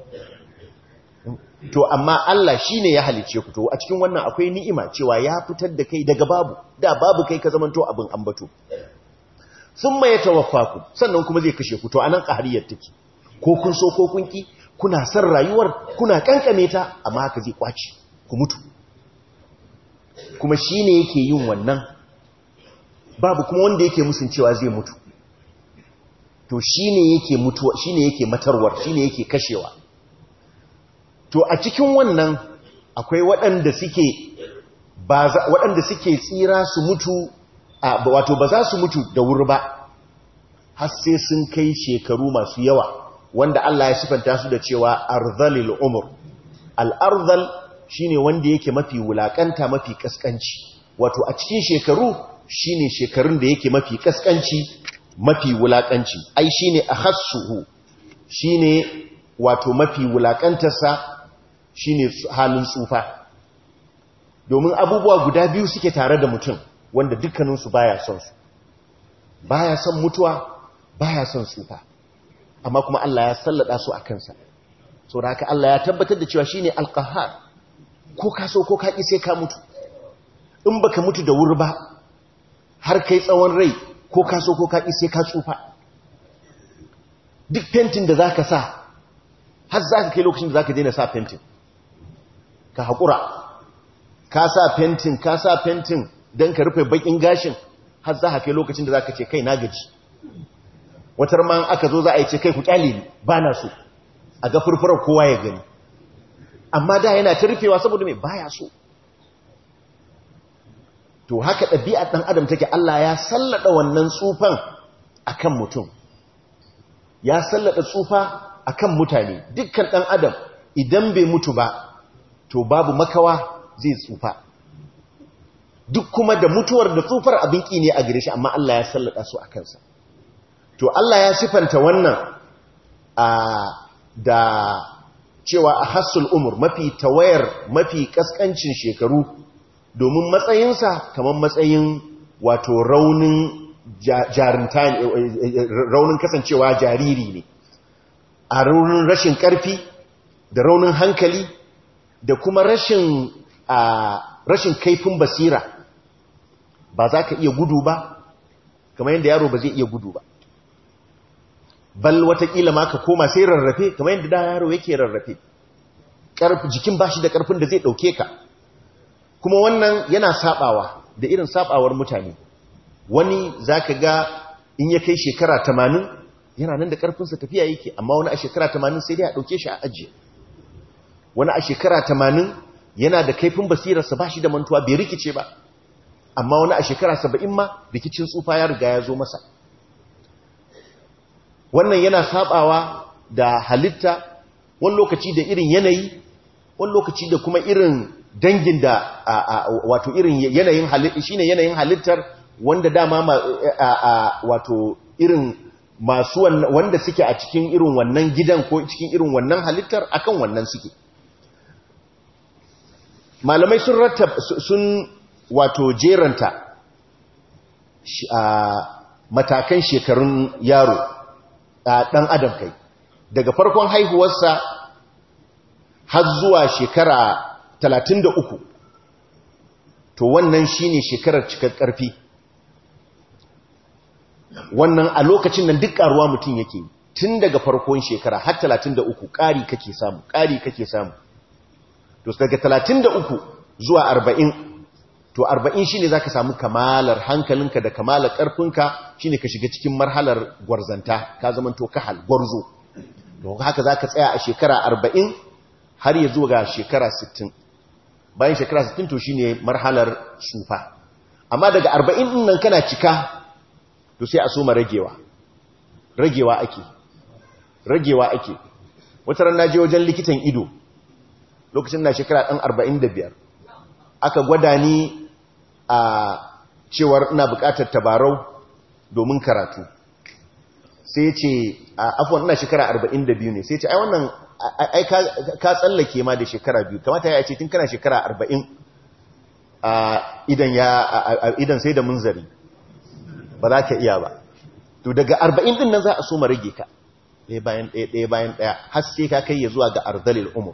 to amma Allah shine ya halice ku to a cikin wannan akwai ni'ima cewa ya fitar da kai daga babu da babu kai ka zamanto abin ambato thumma yatawaffaku sannan kuma zai kashe ku to anan qahariyar take ko kun so ko kun ki kuna san rayuwar kuna kankame ta amma haka zai kwaci ku mutu kuma shine yake yin wannan babu kuma wanda yake musun cewa zai mutu to shine yake mutuwa shine yake matarwar shine yake kashewa to a cikin wannan akwai waɗanda suke waɗanda suke tsira su mutu wato ba za su mutu da wuri ba har sai sun kai shekaru masu yawa wanda Allah ya sifanta su da cewa arzalil umur al-arzal shine wanda yake mafi wulakanta mafi kaskanci wato a cikin shekaru shine shekarun da yake mafi kaskanci mafi wulakanci ai shine akhassuhu shine wato mafi wulakantarsa shine halin tsufa domin abubuwa guda biyu suke tare da mutum wanda dukkaninsu baya son su baya son mutuwa baya son tsufa amma kuma Allah ya sallada su a kansa so da haka Allah ya tabbatar da cewa shine alqahar ko ka so ko ka ki sai ka mutu in baka mutu da wuri ba har kai tsawon rai ko ka so ko ka ƙi sai ka tsufa duk fentin da za ka sa har za ka kai lokacin da za ka daina sa fentin ka haƙura ka sa fentin ka sa fentin don ka rufe baƙin gashin har za ka kai lokacin da za ka ce kai na gaji watar ma aka zo za a yi ce kai ku ƙyale ni ba na so a ga furfurar kowa ya gani amma da yana ta rufewa saboda mai baya so to haka ɗabi'ar ɗan adam take Allah ya sallada wannan tsufan akan mutum ya sallada tsufa akan mutane dukkan ɗan adam idan bai mutu ba to babu makawa zai tsufa duk kuma da mutuwar da tsufar abin ƙi ne a gare shi amma Allah ya sallada su a kansa to Allah ya sifanta wannan a da cewa a hassul umur mafi tawayar mafi kaskancin shekaru domin matsayinsa kamar matsayin wato raunin jarinta raunin kasancewa jariri ne a raunin rashin karfi da raunin hankali da kuma rashin rashin kaifin basira ba za ka iya gudu ba kamar yadda yaro ba zai iya gudu ba bal watakila ma ka koma sai rarrafe kamar yadda da yaro yake rarrafe jikin ba shi da karfin da zai ɗauke ka kuma wannan yana sabawa da irin sabawar mutane wani za ka ga in ya kai shekara tamanin yana nan da karfinsa tafiya yake amma wani a shekara tamanin sai dai a ɗauke shi a ajiye wani a shekara tamanin yana da kaifin basirarsa ba shi da mantuwa bai rikice ba amma wani a shekara saba'in ma rikicin tsufa ya riga ya zo masa wannan yana sabawa da halitta wani lokaci da irin yanayi wani lokaci da kuma irin dangin da wato irin yanayin halitta shine yanayin halittar wanda dama wato irin masu wanda suke a cikin irin wannan gidan ko cikin irin wannan halittar akan wannan suke malamai sun rattab sun wato jeranta matakan shekarun yaro ɗan adam kai daga farkon haihuwarsa har zuwa shekara 33 to wannan shine shekarar cikar ƙarfi wannan a lokacin nan duk ƙaruwa mutum yake tun daga farkon shekara har 33 ƙari kake samu ƙari kake samu to daga 33 zuwa 40 to 40 shine zaka samu kamalar hankalinka da kamalar ƙarfinka shine ka shiga cikin marhalar gwarzanta ka zama to kahal gwarzo don haka zaka tsaya a shekara 40 har ya zuwa ga shekara 60 bayan shekara 60 to shine marhalar sufa amma daga 40 din nan kana cika to sai a soma ragewa ragewa ake ragewa ake wata ran naje wajen likitan ido lokacin na shekara ɗan 45 aka gwada ni a cewar ina buƙatar tabarau domin karatu sai ce afuwan ina shekara 42 ne sai ce ai wannan ai ka tsallake ma da shekara biyu kamata ya ce tun kana shekara 40 idan ya idan sai da munzari ba za ka iya ba to daga 40 din nan za a so ma rage ka ɗaya bayan ɗaya ɗaya bayan ɗaya har sai ka kai ya zuwa ga arzalil umur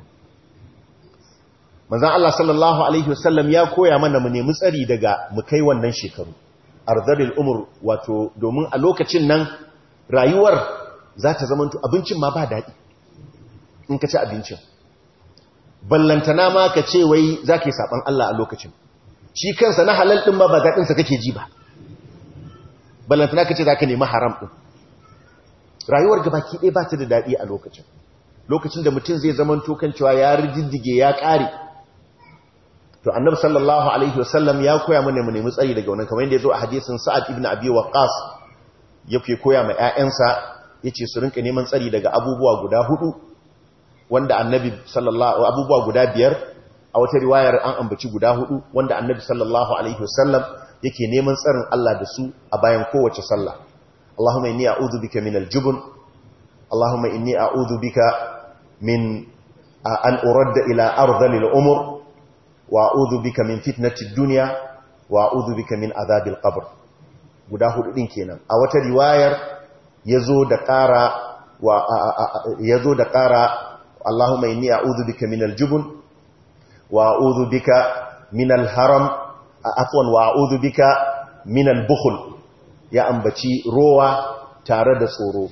manzan Allah sallallahu Alaihi wasallam ya koya mana mu nemi tsari daga mu kai wannan shekaru arzalil umur wato domin a lokacin nan rayuwar za ta zamanto abincin ma ba daɗi in ka ci abincin ballantana ma ka ce wai za ka yi saɓan Allah a lokacin shi kansa na halal ɗin ma ba daɗinsa kake ji ba ballantana ka ce za ka nemi haram ɗin rayuwar gabaki ɗaya ba ta da daɗi a lokacin lokacin da mutum zai zaman tokan cewa ya riddige ya ƙare to annabi sallallahu alaihi wasallam ya koya mana mu nemi tsari daga wannan kamar yadda ya zo a hadisin sa'ad ibn abi waqqas yake koya ma ƴaƴansa yace su rinka neman tsari daga abubuwa guda hudu wanda annabi sallallahu abubuwa guda biyar a wata riwayar an ambaci guda hudu wanda annabi sallallahu alaihi wasallam yake neman tsarin Allah da su a bayan kowace sallah Allahumma inni a'udhu bika min al-jubn Allahumma inni a'udhu bika min an uradda ila ardhil umur wa a'udhu bika min fitnati ad-dunya wa a'udhu bika min adhabil qabr guda hudu din kenan a wata riwayar yazo da ƙara wa yazo da ƙara Allahumma inni a'udhu bika min al-jubn wa a'udhu bika min al-haram afwan wa a'udhu bika min al-bukhl ya ambaci rowa tare da tsoro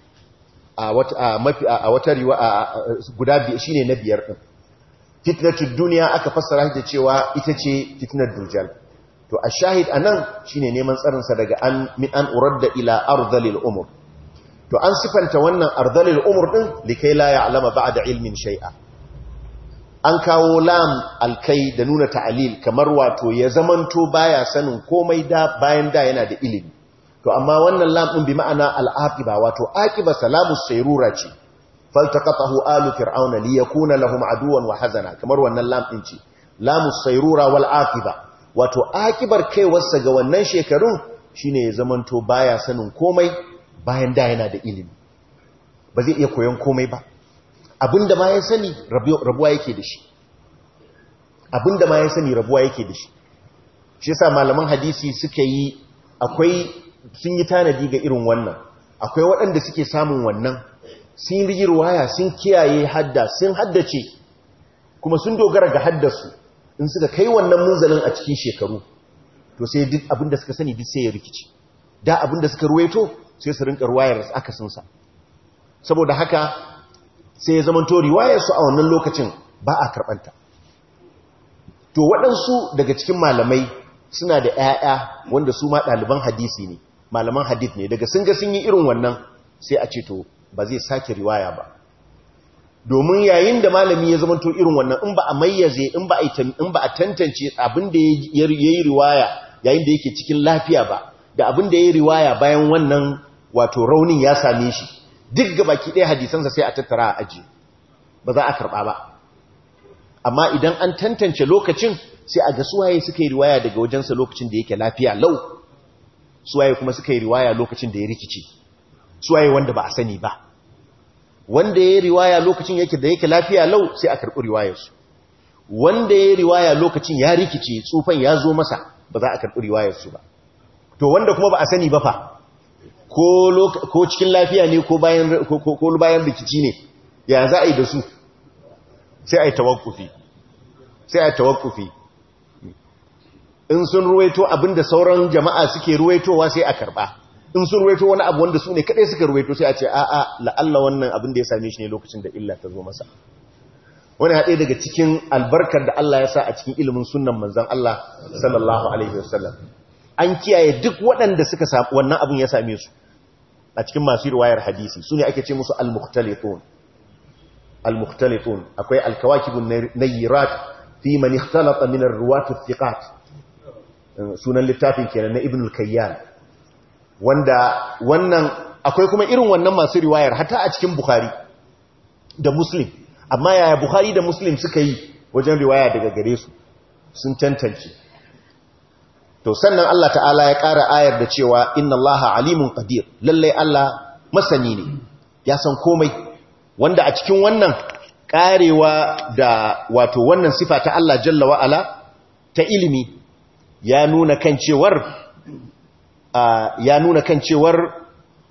a wata mafi a wata riwaya guda biyu shine na biyar din fitnatud dunya aka fassara da cewa ita ce fitnar dujal to a shahid anan shine neman tsarin sa daga an min an uradda ila ardhil umur to an sifanta wannan ardhil umur din likai la ya'lama ba'da ilmin shay'a an kawo lam alkai da nuna ta'alil kamar wato ya zamanto baya sanin komai da bayan da yana da ilimi to amma wannan lam din bi ma'ana al'aqiba wato aqiba salamus sayrura ce faltaqatahu alu fir'auna liyakuna lahum aduwan wa hazana kamar wannan lam din ce lamus sayrura wal aqiba wato aqibar kaiwarsa ga wannan shekarun shine ya zamanto baya sanin komai bayan da yana da ilimi ba zai iya koyon komai ba abinda ma ya sani rabuwa yake da shi abinda ma ya sani rabuwa yake da shi shi yasa malaman hadisi suka yi akwai sun yi tanadi ga irin wannan akwai waɗanda suke samun wannan sun yi ruwaya sun kiyaye hadda sun haddace kuma sun dogara ga haddasu in suka kai wannan munzalin a cikin shekaru to sai duk abinda suka sani duk sai ya rikici da abinda suka ruwaito sai su rinka ruwayar akasinsa saboda haka sai ya zama to riwayarsu a wannan lokacin ba a karɓanta to waɗansu daga cikin malamai suna da ‘ya'ya wanda su ma ɗaliban hadisi ne malaman hadith ne daga sun ga sun yi irin wannan sai a ce to ba zai sake riwaya ba domin yayin da malami ya zama to irin wannan in ba a mayyaze in ba a tantance abin da ya yi riwaya yayin da yake cikin lafiya ba da abin da ya yi riwaya bayan wannan wato raunin ya same shi duk ga baki ɗaya hadisansa sai a tattara a aji ba za a karɓa ba amma idan an tantance lokacin sai a ga suwaye suka yi riwaya daga wajensa lokacin da yake lafiya lau suwaye kuma suka yi riwaya lokacin da ya rikice suwaye wanda ba a sani ba wanda ya yi riwaya lokacin yake da yake lafiya lau sai a karɓi riwayarsu wanda ya yi riwaya lokacin ya rikice tsufan ya zo masa ba za a karɓi riwayarsu ba to wanda kuma ba a sani ba fa ko cikin lafiya ne ko bayan rikici ne ya za a yi da su sai a yi tawakkufi sai a yi tawakkufi in sun ruwaito abinda sauran jama'a suke ruwaitowa sai a karba in sun ruwaito wani abu wanda su ne kadai suka ruwaito sai a ce a'a la'alla wannan abin da ya same shi ne lokacin da illa ta zo masa wani haɗe daga cikin albarkar da Allah ya sa a cikin ilimin sunnan manzan Allah sallallahu alaihi wasallam an kiyaye duk waɗanda suka samu wannan abin ya same su a cikin masu riwayar hadisi su ne ake ce musu al-mukhtalifun al-mukhtalifun akwai al-kawakibun nayyirat fi man ikhtalafa min ar-ruwat thiqat sunan littafin kenan na ibn al-kayyan wanda wannan akwai kuma irin wannan masu riwayar hatta a cikin bukhari da muslim amma yaya bukhari da muslim suka yi wajen riwaya daga gare su sun tantance to sannan Allah ta'ala ya ƙara ayar da cewa inna Allah alimun qadir lallai Allah masani ne ya san komai wanda a cikin wannan ƙarewa da wato wannan sifa ta Allah jalla wa ala ta ilimi ya nuna kan cewar ya nuna kan cewar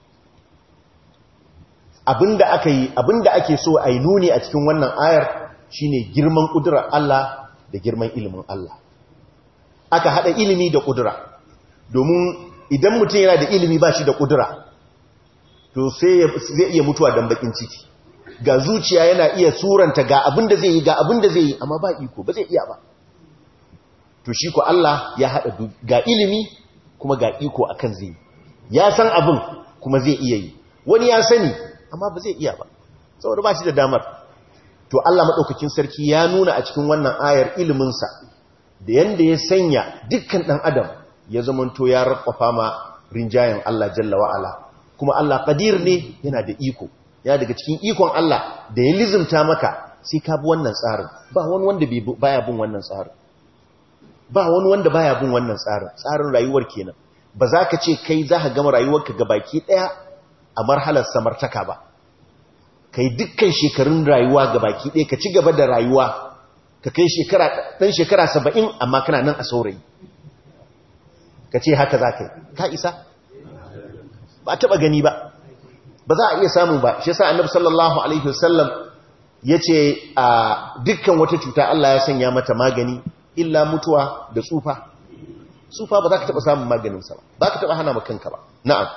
abinda aka yi abinda ake so a yi nuni a cikin wannan ayar shine girman ƙudurar Allah da girman ilimin Allah aka hada ilimi da kudura domin idan mutum yana da ilimi ba shi da kudura to sai zai iya mutuwa don bakin ciki ga zuciya yana iya suranta ga abin da zai yi ga abin da zai yi amma ba iko ba zai iya ba to shi ko Allah ya hada ga ilimi kuma ga iko akan zai yi ya san abin kuma zai iya yi wani ya sani amma ba zai iya ba saboda ba shi da damar to Allah madaukakin sarki ya nuna a cikin wannan ayar iliminsa da yanda ya sanya dukkan ɗan adam ya zamanto ya rakwafa ma rinjayen Allah jalla wa'ala kuma Allah ƙadir ne yana da iko ya daga cikin ikon Allah da ya lizimta maka sai ka bi wannan tsarin ba wani wanda baya bin wannan tsarin ba wani wanda baya bin wannan tsarin tsarin rayuwar kenan ba za ka ce kai za ka gama rayuwarka ga baki ɗaya a marhalar samartaka ba kai dukkan shekarun rayuwa ga baki ɗaya ka ci gaba da rayuwa ka kai shekara ɗan shekara saba'in amma kana nan a saurayi ka ce haka za ka yi ka isa ba a taɓa gani ba ba za a iya samu ba shi sa annabi sallallahu alaihi wasallam ya ce a dukkan wata cuta Allah ya sanya mata magani illa mutuwa da tsufa tsufa ba za ka taɓa samun maganinsa ba ba ka taɓa hana makanka ba na'am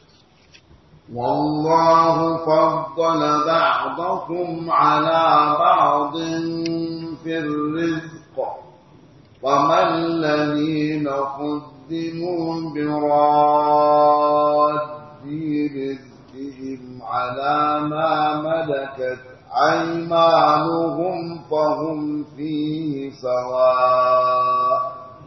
والله فضل بعضكم على بعض في الرزق وما الذين قدموا براد رزقهم على ما ملكت أيمانهم فهم فيه سواء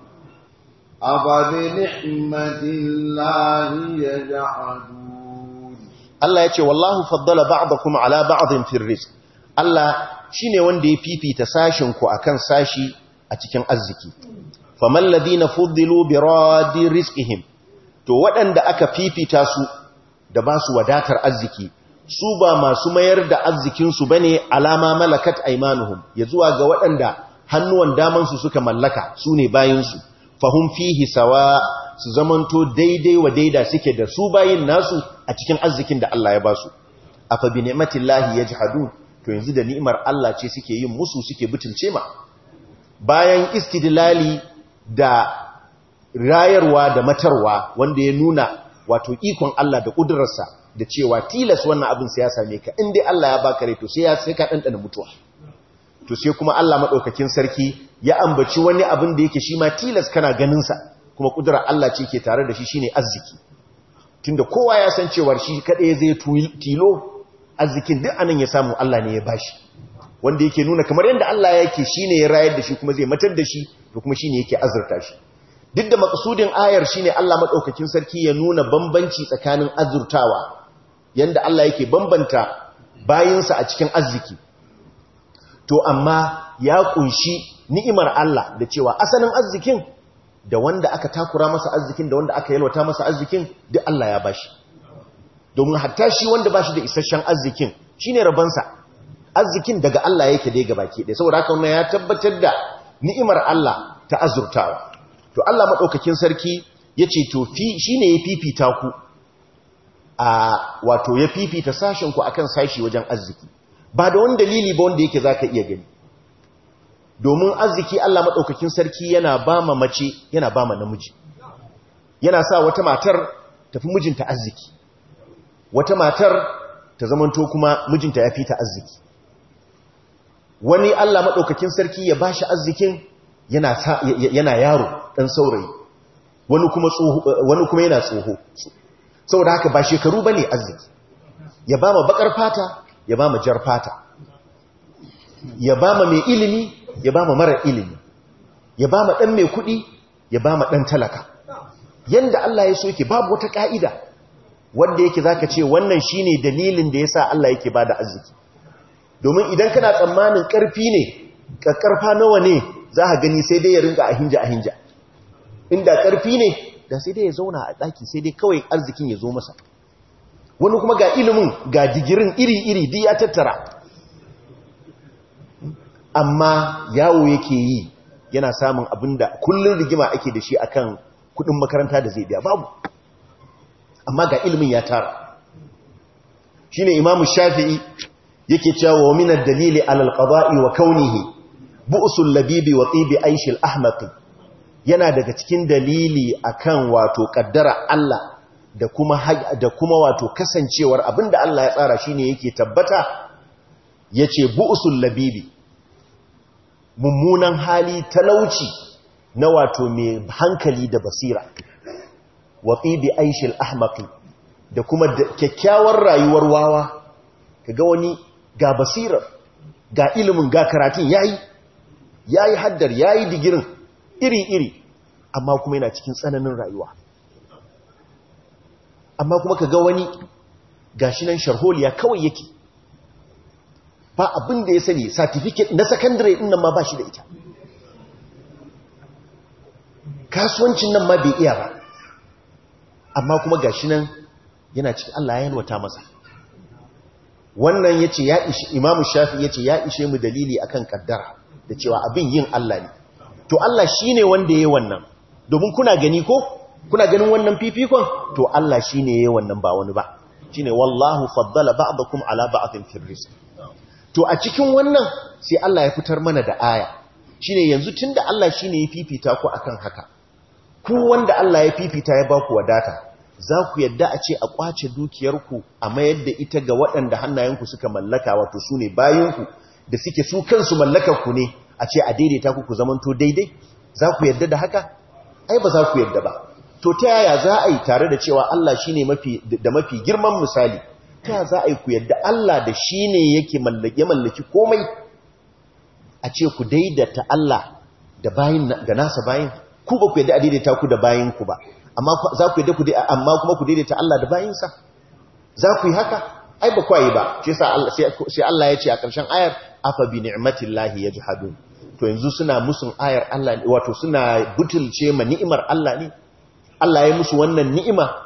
أفبنعمة الله يجحدون Allah ya ce wallahu faddala ba'dakum ala ba'dhin fil rizq Allah shine wanda ya fifita sashin ku akan sashi a cikin arziki faman ladina fuddilu bi radi rizqihim to waɗanda aka fifita su da ba su wadatar arziki su ba masu mayar da arzikinsu ba ne alama malakat aimanuhum ya zuwa ga waɗanda hannuwan damansu suka mallaka su ne bayansu fahim fihi sawa su zamanto daidai wa daida suke da su bayin nasu a cikin arzikin da Allah ya ba su a fa bi ni'matillahi yajhadun to yanzu da ni'imar Allah ce suke yin musu suke butulce ma bayan istidlali da rayarwa da matarwa wanda ya nuna wato ikon Allah da ƙudurarsa da cewa tilas wannan abin sai ya same ka inda Allah ya baka rai to sai ya sai ka ɗanɗana mutuwa to sai kuma Allah maɗaukakin sarki ya ambaci wani abin da yake shi ma tilas kana ganinsa kuma ƙudurar Allah ce ke tare da shi shine arziki tunda kowa ya san cewar shi kaɗai zai tilo arzikin duk anan ya samu Allah ne ya bashi wanda yake nuna kamar yadda Allah yake shine ya rayar da shi kuma zai matar da shi to kuma shine yake azurta shi duk da maksudin ayar shine Allah madaukakin sarki ya nuna bambanci tsakanin azurtawa yanda Allah yake bambanta bayinsa a cikin arziki to amma ya kunshi ni'imar Allah da cewa asalin arzikin da wanda aka takura masa arzikin da wanda aka yalwata masa arzikin duk Allah ya bashi domin hatta shi wanda bashi da isasshen arzikin shine rabansa arzikin daga Allah yake dai gabaki ɗaya saboda haka wannan ya tabbatar da ni'imar Allah ta azurtawa to Allah madaukakin sarki yace to fi shine ya fifita ku a wato ya fifita sashen ku akan sashi wajen arziki ba da wani dalili ba wanda yake zaka iya gani domin arziki Allah madaukakin sarki yana ba ma mace yana ba ma namiji yana sa wata matar tafi mijinta arziki wata matar ta zamanto kuma mijinta ya fita arziki wani Allah maɗaukakin sarki ya bashi arzikin yana yaro ɗan saurayi wani kuma yana tsoho saboda haka ba shekaru ba ne arziki ya ba ma bakar fata ya ba ma jar fata ya ba ma mai ilimi ya ba ma mara ilimi ya ba ma ɗan mai kuɗi ya ba ma ɗan talaka yanda Allah ya so yake babu wata ƙa'ida wanda yake zaka ce wannan shine dalilin da yasa Allah yake bada arziki domin idan kana tsammanin ƙarfi ne ƙarfa nawa ne za a gani sai dai ya rinka a hinja a hinja inda ƙarfi ne da sai dai ya zauna a ɗaki sai dai kawai arzikin ya zo masa wani kuma ga ilimin ga digirin iri-iri duk ya tattara amma yawo yake yi yana samun abin da kullum rigima ake da shi akan kudin makaranta da zai biya babu amma ga ilimin ya tara shine imamu shafi'i yake cewa wa min ad-dalili ala al-qada'i wa kaunihi bu'sul labibi wa tibi aish al-ahmaqi yana daga cikin dalili akan wato kaddara Allah da kuma da kuma wato kasancewar abinda Allah ya tsara shine yake tabbata yace bu'sul labibi mummunan hali talauci na wato mai hankali da basira wa tibi aish al-ahmaqi da kuma kyakkyawar rayuwar wawa kaga wani ga basirar ga ilimin ga karatun yayi yayi haddar yayi digirin iri-iri amma kuma yana cikin tsananin rayuwa amma kuma kaga wani gashi nan sharholiya kawai yake ba abin da ya sani certificate na secondary din nan ma ba shi da ita kasuwancin nan ma bai iya ba amma kuma gashi nan yana cikin Allah ya yalwata masa wannan yace ya ishi imamu shafi yace ya ishe mu dalili akan kaddara da cewa abin yin Allah ne to Allah shine wanda yayi wannan domin kuna gani ko kuna ganin wannan fifikon to Allah shine yayi wannan ba wani ba shine wallahu faddala ba'dakum ala ba'din fil rizq to a cikin wannan sai Allah ya fitar mana da aya shine yanzu tunda Allah shine ya fifita ku akan haka ku wanda Allah ya fifita ya baku wadata za ku yadda a ce a kwace dukiyarku a mayar da ita ga waɗanda hannayenku suka mallaka wato su ne bayanku da suke su kansu mallakarku ne a ce a daidaita ku ku zamanto daidai za ku yadda da haka ai ba za ku yadda ba to ta yaya za a yi tare da cewa Allah shi ne da mafi girman misali ta yaya za a yi ku yadda Allah da shi ne yake mallaki komai a ce ku daidaita Allah da bayin da nasa bayin ku ba ku yadda a daidaita ku da bayinku ba amma za ku yadda ku amma kuma ku daidaita Allah da bayinsa za ku yi haka ai ba kwayi ba shi sai Allah ya ce a ƙarshen ayar afa bi ni'matillahi yajhadun to yanzu suna musun ayar Allah wato suna butulce ma ni'imar Allah ne Allah ya musu wannan ni'ima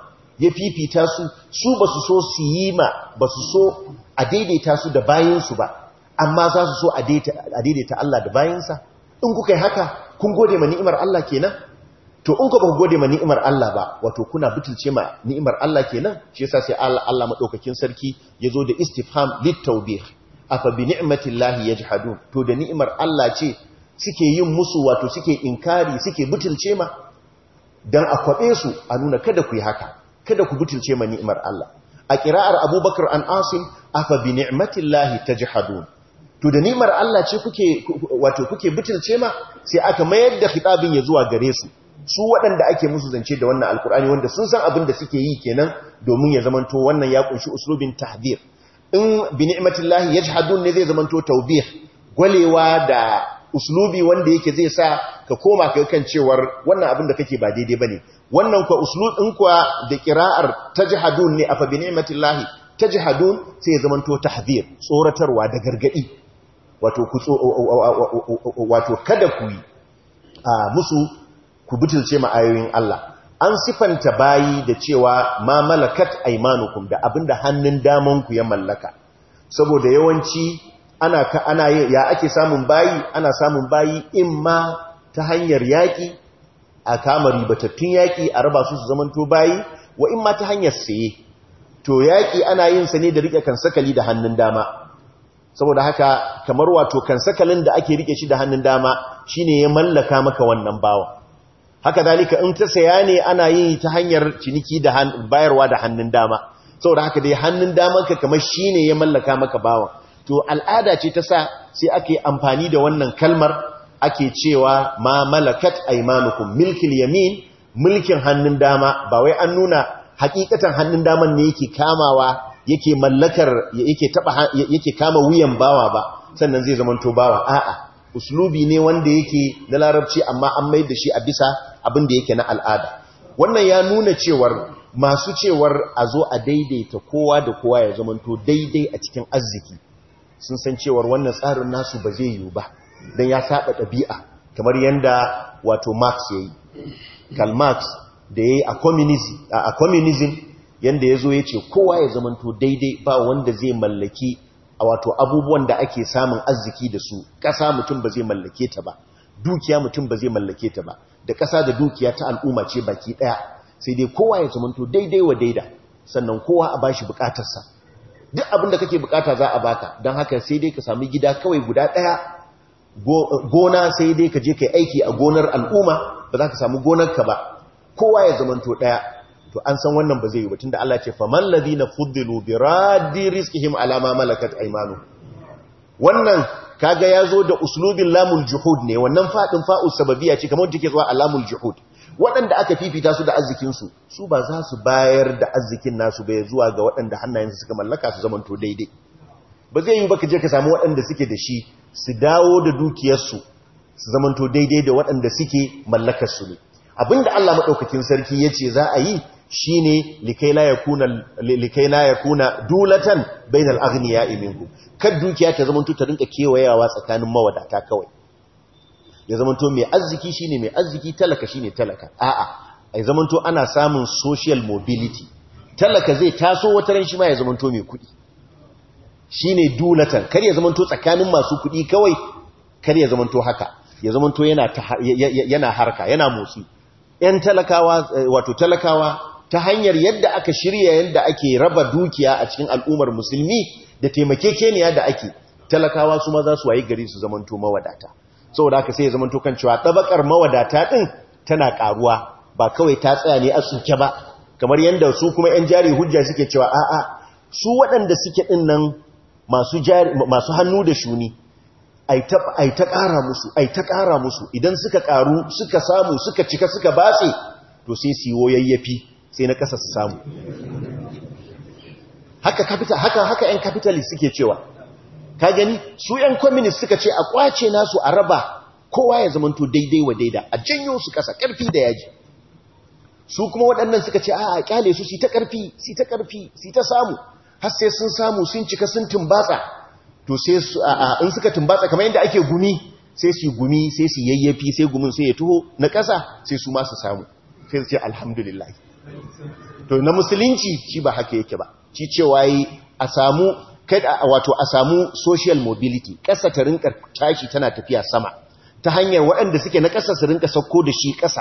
ya fifita su su ba su so su yi ma ba su so a daidaita su da bayansu ba amma za su so a daidaita Allah da bayansa in kuka yi haka kun gode ma ni'imar Allah kenan to in ku ba ku gode ma ni'imar Allah ba wato kuna butulce ma ni'imar Allah kenan shi yasa sai Allah Allah madaukakin sarki yazo da istifham litawbih afa bi ni'matillahi yajhadun to da ni'imar Allah ce suke yin musu wato suke inkari suke butulce ma dan a kwabe su a nuna kada ku yi haka kada ku butulce ma ni'imar Allah a kira'ar Abubakar an Asim afa bi ni'matillahi tajhadun to da ni'imar Allah ce kuke wato kuke butulce ma sai aka mayar da khitabin ya zuwa gare su su waɗanda ake musu zance da wannan alkur'ani wanda sun san abin da suke yi kenan domin ya zamanto wannan ya kunshi uslubin tahdir in bi ni'matillahi yajhadun ne zai zamanto tawbih gwalewa da uslubi wanda yake zai sa ka koma kai kan cewar wannan abin da kake ba daidai bane wannan kuwa uslub din kuwa da qira'ar tajhadun ne afa bi ni'matillahi tajhadun sai ya zamanto tahdir tsoratarwa da gargadi wato ku wato kada ku yi musu ku butulce ma ayoyin Allah an sifanta bayi da cewa ma malakat aymanukum da abinda hannun daman ku ya mallaka saboda yawanci ana ka ana ya ake samun bayi ana samun bayi imma ta hanyar yaki a kama ribatattun yaki a raba su su zamanto bayi wa imma ta hanyar saye to yaki ana yin sa ne da rike kansakali da hannun dama saboda haka kamar wato kansakalin da ake rike shi da hannun dama shine ya mallaka maka wannan bawa haka dalika in ta saya ne ana yi ta hanyar ciniki da bayarwa da hannun dama saboda haka dai hannun damanka kamar shine ya mallaka maka bawan to al'ada ce ta sa sai ake amfani da wannan kalmar ake cewa ma malakat aymanukum milkil yamin mulkin hannun dama ba wai an nuna hakikatan hannun daman ne yake kamawa yake mallakar yake taba yake kama wuyan bawa ba sannan zai zamanto bawa a'a uslubi ne wanda yake na larabci amma an mai da shi a bisa abin da yake na al'ada wannan ya nuna cewar masu cewar a zo a daidaita kowa da kowa ya zamanto daidai a cikin arziki sun san cewar wannan tsarin nasu ba zai yiwu ba don ya saba ɗabi'a kamar yadda wato marx ya yi karl marx da ya yi a communism yadda ya zo ya ce kowa ya zamanto daidai ba wanda zai mallaki a wato abubuwan da ake samun arziki da su ƙasa mutum ba zai mallake ta ba dukiya mutum ba zai mallake ta ba da ƙasa da dukiya ta al'umma ce baki ɗaya sai dai kowa ya zamanto daidai wa daida sannan kowa a bashi bukatarsa duk abin da kake bukata za a baka don haka sai dai ka sami gida kawai guda ɗaya gona sai dai ka je ka aiki a gonar al'umma ba za ka samu gonarka ba kowa ya zamanto ɗaya to an san wannan ba zai yi batun da Allah ce faman ladina fuddilu bi raddi rizqihim ala ma malakat aymanu wannan kaga yazo da uslubin lamul juhud ne wannan fadin fa'u sababiyya ce kamar take zuwa alamul juhud waɗanda aka fifita su da arzikin su su ba za su bayar da arzikin nasu bai zuwa ga waɗanda hannayensu suka mallaka su zamanto daidai ba zai yi ba ka je ka samu waɗanda suke da shi su dawo da dukiyarsu su zamanto daidai da waɗanda suke mallakar su ne abinda Allah madaukakin sarki yace za a yi shine likai la yakuna likai la yakuna dulatan bainal aghniya'i minkum kad dukiya ta zamanto ta rinka kewayawa tsakanin mawadata kawai ya zamanto mai arziki shine mai arziki talaka shine talaka a'a ai zamanto ana samun social mobility talaka zai taso wata ran shi ma ya zamanto mai kudi shine dulatan kar ya zamanto tsakanin masu kudi kawai kar ya zamanto haka ya zamanto yana yana harka yana motsi yan talakawa wato talakawa ta hanyar yadda aka shirya yadda ake raba dukiya a cikin al'ummar musulmi da taimakekeniya da ake talakawa su ma za su wayi gari su zamanto mawadata saboda haka sai ya zamanto kan cewa tabakar mawadata din tana karuwa ba kawai ta tsaya ne a suke ba kamar yadda su kuma yan jari hujja suke cewa a'a su waɗanda suke din nan masu jari masu hannu da shuni ai ta ai ta ƙara musu ai ta ƙara musu idan suka ƙaru suka samu suka cika suka batse to sai su yi yayyafi sai na ƙasa su samu haka capital haka haka ƴan capitalist suke cewa ka gani su ƴan communist suka ce a kwace nasu a raba kowa ya zamanto daidai wa daida a janyo su ƙasa ƙarfi da yaji su kuma waɗannan suka ce a kyale su su ta ƙarfi su ta ƙarfi su ta samu har sai sun samu sun cika sun tumbatsa to sai su in suka tumbatsa kamar yadda ake gumi sai su gumi sai su yayyafi sai gumin sai ya tuho na ƙasa sai su ma su samu sai su ce alhamdulillah to na musulunci shi ba haka yake ba shi cewa yi a samu kada wato a samu social mobility ƙasa ta rinka tashi tana tafiya sama ta hanyar waɗanda suke na ƙasa su rinka sauko da shi ƙasa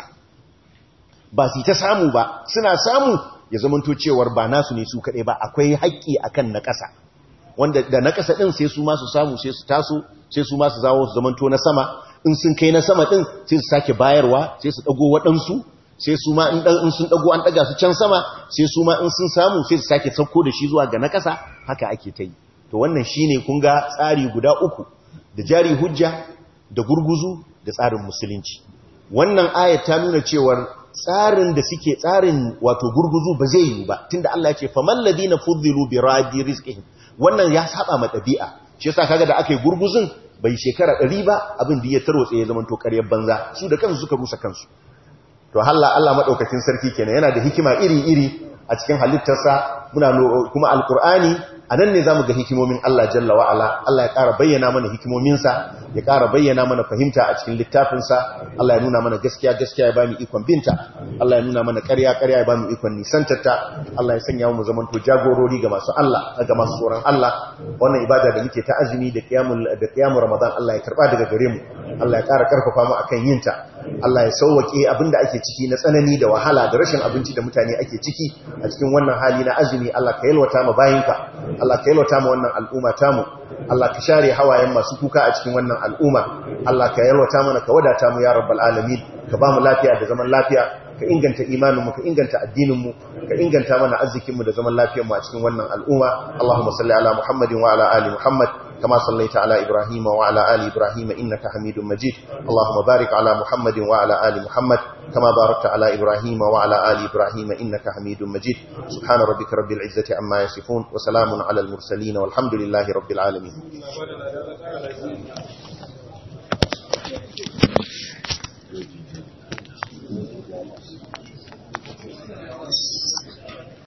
ba su ta samu ba suna samu ya zamanto cewar ba nasu ne su kaɗai ba akwai haƙƙi akan na ƙasa wanda da na ƙasa ɗin sai su masu samu sai su taso sai su masu zawo su zamanto na sama in sun kai na sama ɗin sai su sake bayarwa sai su ɗago waɗansu sai su ma in sun ɗago an ɗaga su can sama sai su ma in sun samu sai su sake sauko da shi zuwa ga na ƙasa haka ake ta yi to wannan shi ne kun ga tsari guda uku da jari hujja da gurguzu da tsarin musulunci wannan ayat ta nuna cewar tsarin da suke tsarin wato gurguzu ba zai yi ba tunda Allah ya ce faman ladina fuddilu bi radi rizqihim wannan ya saba ma ɗabi'a shi yasa kaga da aka yi gurguzun bai shekara ɗari ba abin da ya tarwatse ya zama to ƙaryar banza su da kansu suka rusa kansu to halla Allah madaukakin sarki kenan yana da hikima iri-iri a cikin halittarsa muna kuma alkur'ani anan ne zamu ga hikimomin Allah jalla wa ala Allah ya ƙara bayyana mana hikimominsa ya ƙara bayyana mana fahimta a cikin littafinsa Allah ya nuna mana gaskiya gaskiya ya bamu ikon binta Allah ya nuna mana ƙarya ƙarya ya bamu ikon nisantarta Allah ya sanya mu zaman to jagorori ga masu Allah ga masu tsoron Allah wannan ibada da muke ta azumi da qiyamul da qiyamul ramadan Allah ya karba daga gare mu Allah ya ƙara karfafa mu akan yinta Allah ya sauwake abinda ake ciki na tsanani da wahala da rashin abinci da mutane ake ciki a cikin wannan hali na azumi Allah ka yalwata mu bayinka Allah ka yalwata mu wannan al'umma tamu Allah ka share hawayen masu kuka a cikin wannan al'umma Allah ka yalwata mana ka wadata mu ya rabbal alamin ka ba mu lafiya da zaman lafiya ka inganta imaninmu ka inganta addininmu ka inganta mana arzikinmu da zaman lafiyarmu a cikin wannan al'umma Allahumma salli ala Muhammadin wa ala ali Muhammad كما صليت على إبراهيم وعلى آل إبراهيم إنك حميد مجيد اللهم بارك على محمد وعلى آل محمد كما باركت على إبراهيم وعلى آل إبراهيم إنك حميد مجيد سبحان ربك رب العزة عما يصفون وسلام على المرسلين والحمد لله رب العالمين